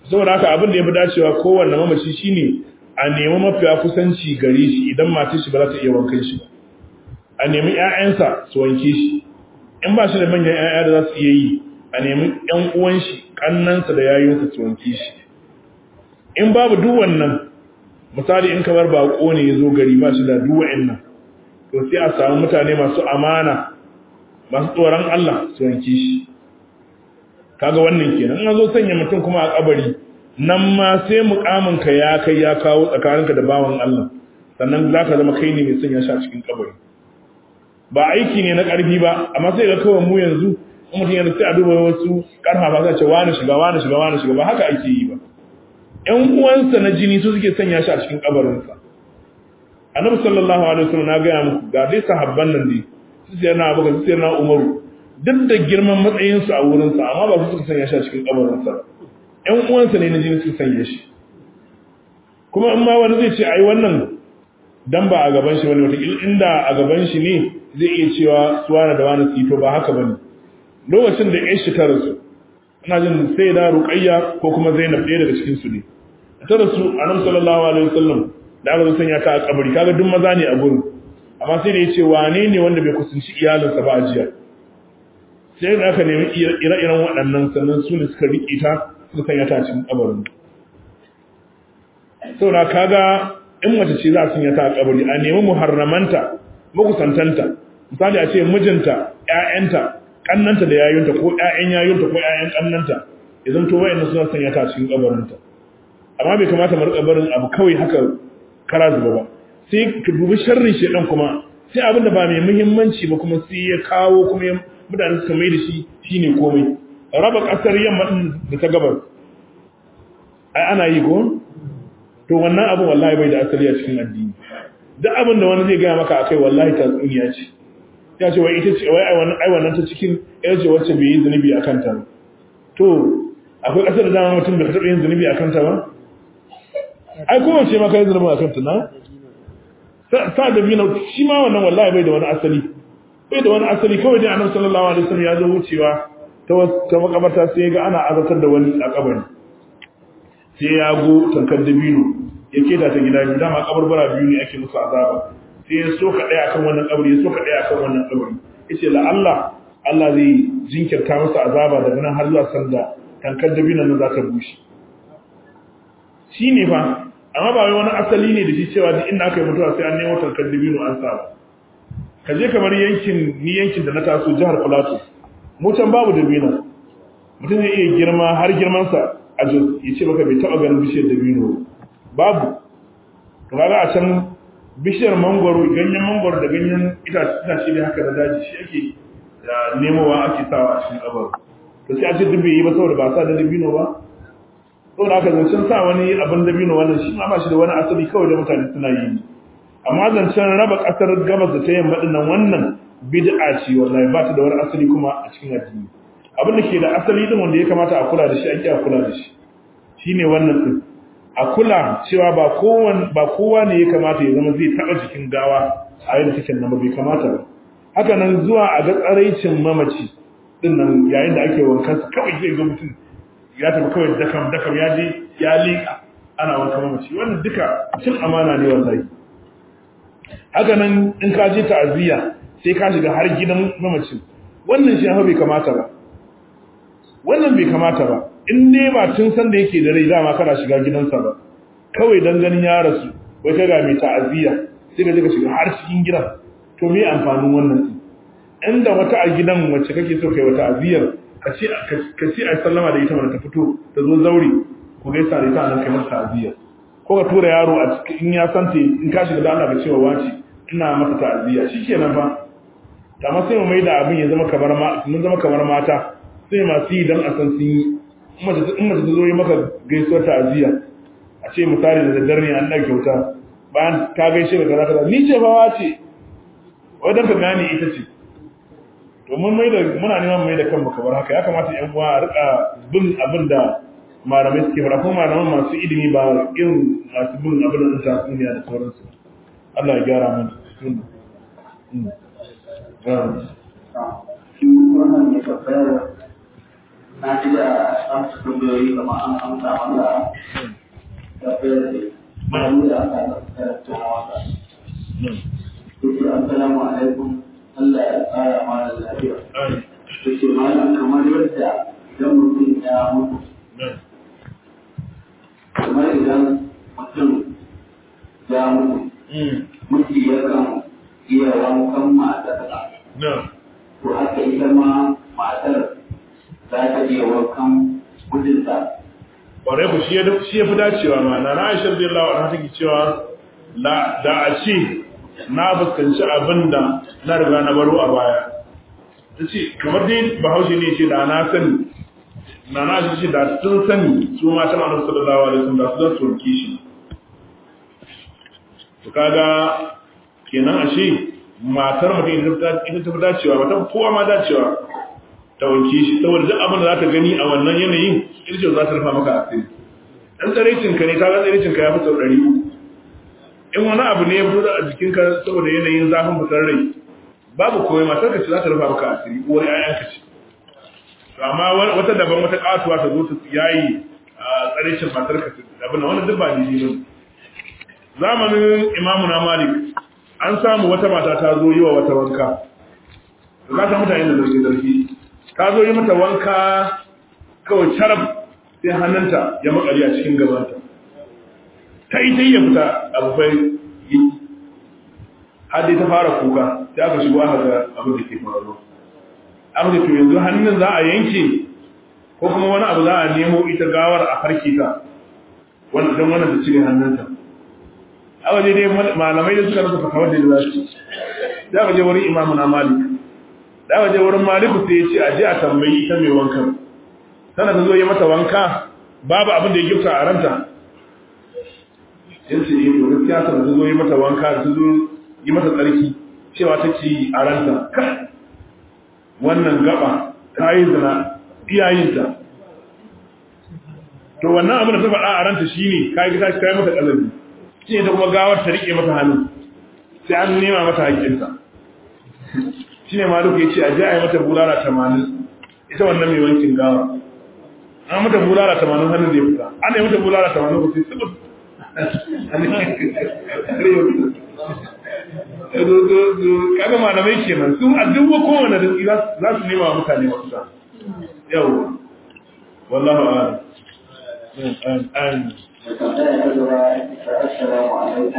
saboda haka abin da ya fi dacewa kowanne mamaci shine a nemi mafiya kusanci gare shi idan matar shi ba za ta iya wankan shi ba a nemi ƴaƴansa su wanke shi in ba shi da manyan ƴaƴa da za su iya yi a nemi ƴan uwan shi kannansa da yayinsa su wanke shi in babu duk wannan misali in kamar bako ne ya zo gari ba shi da duk wa'annan to sai a samu mutane masu amana masu tsoron Allah su wanke shi kaga wannan kenan in zo sanya mutum kuma a kabari nan ma sai mukamin ka ya kai ya kawo tsakaninka da bawan Allah sannan zaka zama kai ne mai sanya shi a cikin kabari ba aiki ne na karfi ba amma sai ga kawai mu yanzu in mutum yana sai a duba wasu karfafa sai ce wani shiga wani shiga wani shiga ba haka ake yi ba ƴan uwansa na jini su suke sanya shi a cikin kabarinsa annabi sallallahu alaihi wasallam na gaya muku ga dai sahabban nan dai su sai na abuka su sai na umaru duk da girman matsayinsu a wurinsa amma ba su suka sanya shi a cikin kabarinsa ƴan uwansa ne na jini suka sanya shi kuma in ma wani zai ce ai wannan dan ba a gaban shi bane wata inda a gaban shi ne zai iya cewa suwana da wani sito ba haka bane lokacin da ƴan shi ta rasu ina jin sai da ruqayya ko kuma zainab ɗaya daga cikin su ne ta rasu annabi sallallahu alaihi wasallam da aka zo sanya ta a kabari kaga duk maza ne a gurin amma sai da yace wane ne wanda bai kusanci iyalinsa ba a jiya sai da aka nemi ire-iren waɗannan sannan su ne suka riƙe ta suka sanya ta cikin kabarin saboda kaga in mace ce za a sanya ta a kabari a nemi muharramanta makusantanta misali a ce mijinta ƴaƴanta kannanta da yayunta ko ƴaƴan yayunta ko ƴaƴan kannanta idan to wayannan suna sanya ta cikin kabarinta amma bai kamata mu rika barin abu kawai haka kara zuba ba sai ka dubi sharrin shedan kuma sai abin da ba mai muhimmanci ba kuma sai ya kawo kuma mutane suka mai da shi shine komai raba kasar yamma din da ta gabar ai ana yi ko to wannan abin wallahi bai da asali a cikin addini duk abin da wani zai gaya maka akai wallahi tatsuniya ce ya ce wai ita ce wai ai wannan ta cikin ita ce wacce bai yi zunubi a kanta ba to akwai kasar da dama mutum da ka taɓa yin zunubi a kanta ba ai kowace ma ka yi zunubi a kanta na sa da biyu shi ma wannan wallahi bai da wani asali bai da wani asali kawai dai annabi sallallahu alaihi wasallam ya zo wucewa ta ta makabarta sai ya ga ana azartar da wani a kabari sai ya go tankar dabino ya keda ta gida biyu dama kabarbara biyu ne ake musu azaba sai ya soka ɗaya akan wannan kabari ya soka ɗaya akan wannan kabari yace la Allah Allah zai jinkirta masa azaba daga nan har zuwa sanda tankar dabino nan za ta bushe shine fa amma ba wai wani asali ne da shi cewa duk inda aka yi mutuwa sai an nemo tankar dabino an sa ba ka je kamar yankin ni yankin da na taso jihar Plateau mu can babu dabino mutum zai iya girma har girmansa a jos ya ce maka bai taɓa ganin bishiyar dabino babu to kaga a can bishiyar mangwaro ganyen mangwaro da ganyen itace ne haka da daji shi ake nemowa ake sawa a cikin kabar to sai a ce duk bai yi ba saboda ba sa da dabino ba saboda haka zancen sa wani abin dabino wannan shi ma ba shi da wani asali kawai da mutane suna yi amma zancen raba kasar gabas da ta yamma din nan wannan bid'a ce wallahi ba ta da wani asali kuma a cikin addini abin da ke da asali din wanda ya kamata a kula da shi ake a kula da shi shine wannan din a kula cewa ba kowan ba kowa ne ya kamata ya zama zai taba jikin gawa a yadda take nan ba bai kamata ba haka nan zuwa a ga tsaraicin mamaci din nan yayin da ake wankan sa kawai zai ga mutum ya tafi kawai dakam dakam ya je ya liƙa ana wankan mamaci wannan duka cin amana ne wallahi haka nan in ka je ta'aziyya sai ka shiga har gidan mamacin wannan shi bai kamata ba wannan bai kamata ba in ne ba tun san da yake da rai dama kana shiga gidansa ba kawai dan ganin ya rasu wai ka ga mai ta'aziyya sai ka je ka shiga har cikin gidan to me amfanin wannan din inda wata a gidan wacce kake so kai wata aziyar ka ce ka ce ai sallama da ita mana ta fito ta zo zauri ko gaisa da ita nan kai mata ta'aziyya ko ka tura yaro a cikin in ya sante in ka shiga da Allah ka cewa wace ina mata ta'aziyya shikenan fa amma sai mu maida abin ya zama kamar ma mun zama kamar mata sai masu yi don a san sun yi in mace ta zo yi maka gaisuwar ta'aziyya a ce misali da daddare ne an ɗan kyauta bayan ka gaishe da kaza kaza ni ce bawa ce wai don ka gane ita ce to mun mai da muna neman mai da kanmu kamar haka ya kamata yan uwa a rika bin abin da malamai suke fara kuma malaman masu ilimi ba irin masu bin abin da ta duniya da sauransu Allah ya gyara mana wannan ne babbar na ji da amsa tambayoyi kamar an amsa masa tafiyar da ma'amu da aka karanta na wasa. Yake assalamu alaikum Allah ya tsara mana lafiya. Yake malam kamar yadda idan mutum ya mutu kamar idan mutum ya mutu miji yakan iya wankan matarsa to haka ita ma matar za ta iya wankan mijinta ƙwarai ku shi ya fi dacewa ma na Aisha radiyallahu anha take cewa la da a ce na fuskanci abin da na riga na baro a baya tace kamar dai Bahaushe ne ce da na sani na na ce da sun sani su matan Annabi sallallahu alaihi wasallam da su za su wanke shi to kaga kenan ashe matar mutum ita ta fi dacewa ba ta kowa ma dacewa ta wanke shi saboda duk abin da za ta gani a wannan yanayin irjin za ta rufa maka asiri dan tsaraicin ka ne ka ga tsaraicin ka ya fi sau ɗari in wani abu ne ya fito a jikinka saboda yanayin zafin fitar rai babu komai matar ka ce za ta rufa maka asiri uwar ƴaƴanka ce to amma wata daban wata katuwa ta zo ta yayi a tsaraicin matar ka abin da wannan duk ba daidai ba zamanin imamu na malik an samu wata mata ta zo yi wa wata wanka za ta mutane da zargi zargi ta zo yi mata wanka kawai carab sai hannunta ya makari a cikin gabanta ta yi ta yi ya fita abu bai yi har dai ta fara kuka sai aka shigo aka ga abin da ke faruwa aka ce to yanzu hannun za a yanke ko kuma wani abu za a nemo ita gawar a farke ta don wannan ta cire hannunta a waje dai malamai da suka rasa fakawar da za su da aka je wurin imamu na malik da aka je wurin maliku sai ya ce a je a tambayi ita mai wankan tana ta zo yi mata wanka babu abin da ya gifta a ranta yin ce yi to gaskiya tana ta zo yi mata wanka ta zo yi mata tsarki cewa ta ce a ranta kai wannan gaba ta yi zina iyayinta to wannan abin da ta faɗa a ranta shine ka yi ta yi mata ƙalabi shi ta kuma gawar ta riƙe mata hannu sai an nema mata haƙƙinta shi ne maluku ya ce a ji a yi mata bulala tamanin ita wannan mai wankin gawa an mata bulala tamanin hannun da ya fita an yi mata bulala tamanin ko sai subut kaga malamai kenan su a duk kowane da za su nema wa mutane mafita yau wallahu a'lam amin tambaya ta gaba assalamu alaikum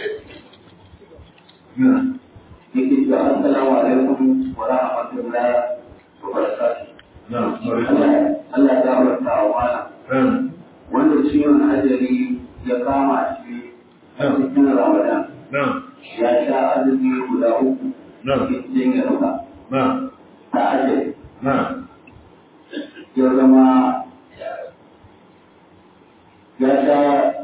yake cewa assalamu alaikum wa rahmatullahi wa barakatuh Allah ya gafarta wa mana wanda ciwon ajali ya kama shi a cikin Ramadan ya sha azumi guda uku cikin ya ruka ta ajali ya zama ya sha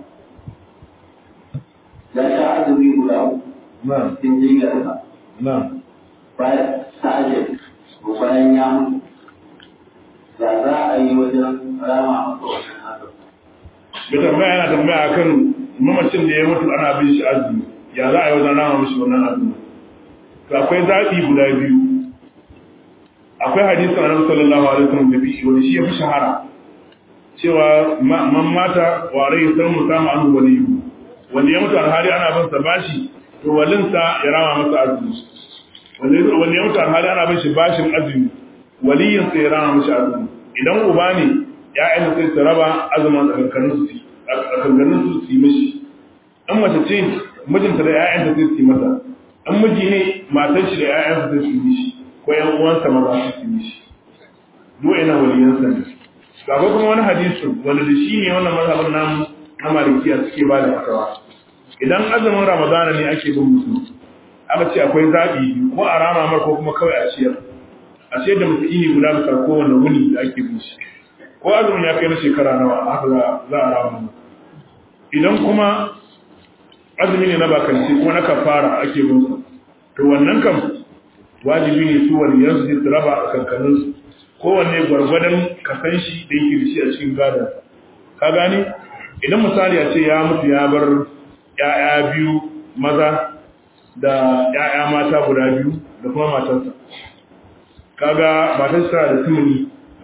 ya sha azumi guda uku cikin jinyar ruka bayan ta ajali ko bayan ya mutu ya za a yi wajen rama masa wannan haka da tambaya yana tambaya akan mamacin da ya mutu ana bin shi azumi ya za a yi wajen rama mishi wannan azumi to akwai zaɓi guda biyu akwai hadisin annabi sallallahu alaihi wasallam da bishi wani shi ya fi shahara cewa man mata wa rai san mu samu an waliyu wanda ya mutu alhali ana bin sa bashi to walinsa ya rama masa azumi wanda ya mutu alhali ana bin shi bashin azumi waliyin sai ya rama mishi azumi idan uba ne ya'yan da sai su raba azumin tsakankanin su tsakankanin su su yi mishi an mace ce mijinta da ya'yan da sai su yi mata an miji ne matan shi da ya'yan su sai su yi mishi ko yan uwansa maza su yi mishi duk ina waliyan sa ne ga kuma wani hadisin wanda da shi ne wannan mazhabin namu na malikiya suke ba da fatawa idan azumin ramadana ne ake bin musu aka ce akwai zaɓi ko a rama mar ko kuma kawai a ciyar a ciyar da miskini guda bisa kowane wuni da ake bin shi ko azumin ya kai na shekara nawa haka za a rama idan kuma azumi ne na bakanci ko na kafara ake bin su to wannan kam wajibi ne su waliyan su su raba a kankanin su kowanne gwargwadon kasan shi da yake da shi a cikin gadon ka gane idan misali a ce ya mutu ya bar ‘ya'ya biyu maza da ‘ya'ya mata guda biyu da kuma matarsa kaga matarsa da tumuni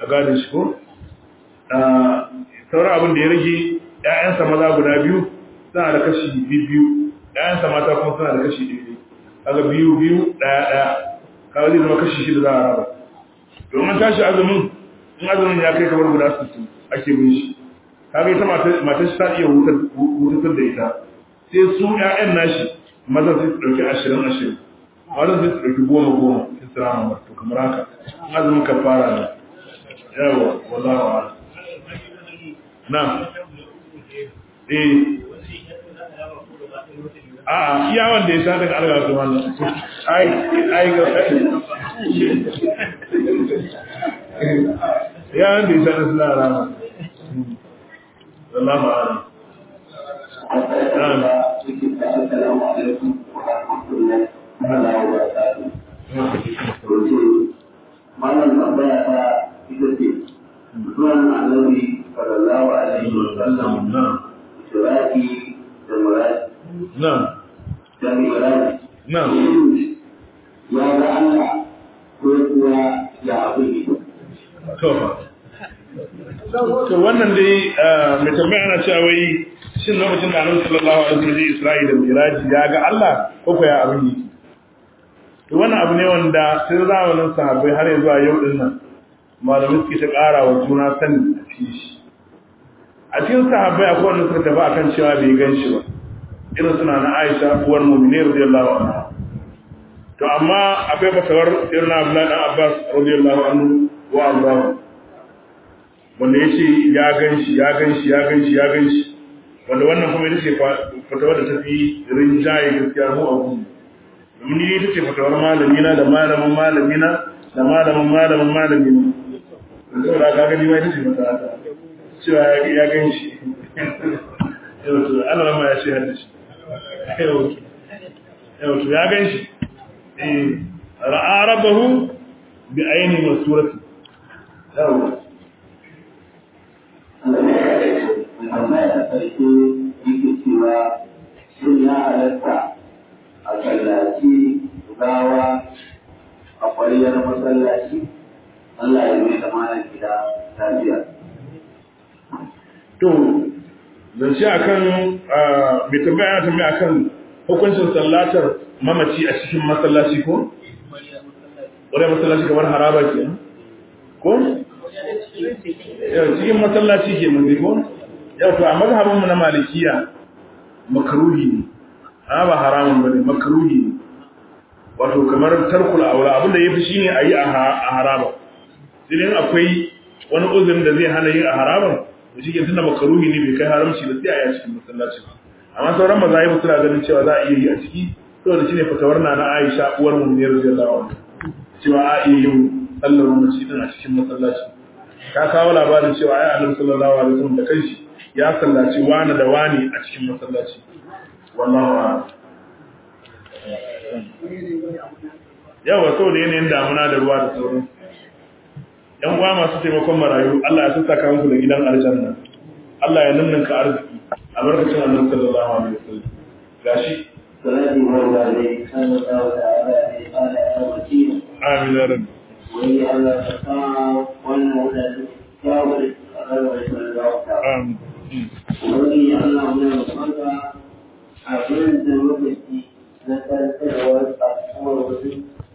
a gadon shi ko sauran abin da ya rage ‘ya'yansa maza guda biyu suna da kashi biyu ‘ya'yansa mata kuma suna da kashi ɗaya kaga biyu biyu ɗaya ɗaya kaga zai zama kashi shida za a raba domin tashi azumin in azumin ya kai kamar guda sittin ake bin shi kaga ita matar shi ta iya hutar da ita sai su ‘ya'yan nashi mazan sai su ɗauki ashirin ashirin mazan sai su ɗauki goma goma sai su rama marto kamar haka azumin kafara ne yawa wallahu a'lam na eh a iya wanda ya sha daga alga su wannan ai ai ga ya wanda ya sha da suna rama wallahu a'lam Assalamu alaikum wa rahmatullahi wa barakatuh. Malam tambaya ta ita ce, zuwan annabi sallallahu alaihi wa sallam shiraki da muradi na'am da muradi na'am ya ga Allah ko kuwa ya abu ne. to to wannan dai mai tambaya ana cewa wai shin lokacin da annabi sallallahu alaihi wasallam ya Isra'i da Miraji ya ga Allah ko ko ya abin yi to wannan abu ne wanda sai zamanin sahabbai har yanzu a yau din nan malamai suke ta ƙara wa juna sani a cikin shi a cikin sahabbai akwai wanda suka tafi akan cewa bai gan shi ba irin suna na Aisha uwar mu'minin radiyallahu anha to amma akwai fatawar irin Abdullahi dan Abbas radiyallahu anhu wa Allah wanda yace ya gan shi ya gan shi ya gan shi ya gan shi wanda wannan kuma ita ce fatawar da ta fi rinjaye gaskiya mu a gudu domin ni ita ce fatawar malamina da malamin malamina da malamin malamin malamina saboda ka gani ma ita ce fatawa ta cewa ya gan shi yau to Allah ma ya ce hadda shi yau to ya gan shi eh ra'a rabbahu bi aini masurati yawa Tambaya ta ƙarshe yake cewa shin ya halatta a sallaci gawa a ƙwariyar masallaci Allah ya mai da mana gida lafiya. to zance akan bai tambaya ana tambaya akan hukuncin sallatar mamaci a cikin masallaci ko ƙwariyar masallaci kamar haraba ke ko yau cikin masallaci ke mun ko yau to a mazhabin mu na malikiya makruhi ne amma ba haramun bane makruhi ne wato kamar tarkul aura abinda yafi shine ayi a haraba sai dai akwai wani uzurin da zai hana yin a haraban to shi ke tunda makruhi ne bai kai haramci ba sai a yi a cikin masallaci amma sauran mazahibu suna ganin cewa za a iya yi a ciki saboda shine fatawar na na Aisha uwar mu ne radiyallahu anha cewa a iya yin sallar mamaci din a cikin masallaci ka kawo labarin cewa ai Annabi sallallahu alaihi wasallam da kanshi ya sallaci wani da wani a cikin masallaci wallahu a'lam yawa saboda yanayin damuna da ruwa da sauran yan uwa masu taimakon marayu Allah ya saka muku da gidan aljanna Allah ya ninninka arziki a barkacin Annabi sallallahu alaihi wasallam gashi Salati wa alaihi sallallahu ta'ala alaihi wa alihi amin ya rabbi wani Allah ta sa wannan wadanda kyawar Allah ya sallallahu ta'ala. amin Wani Allah muna roƙonka abin da lokaci na tantarwar kasuwar wasu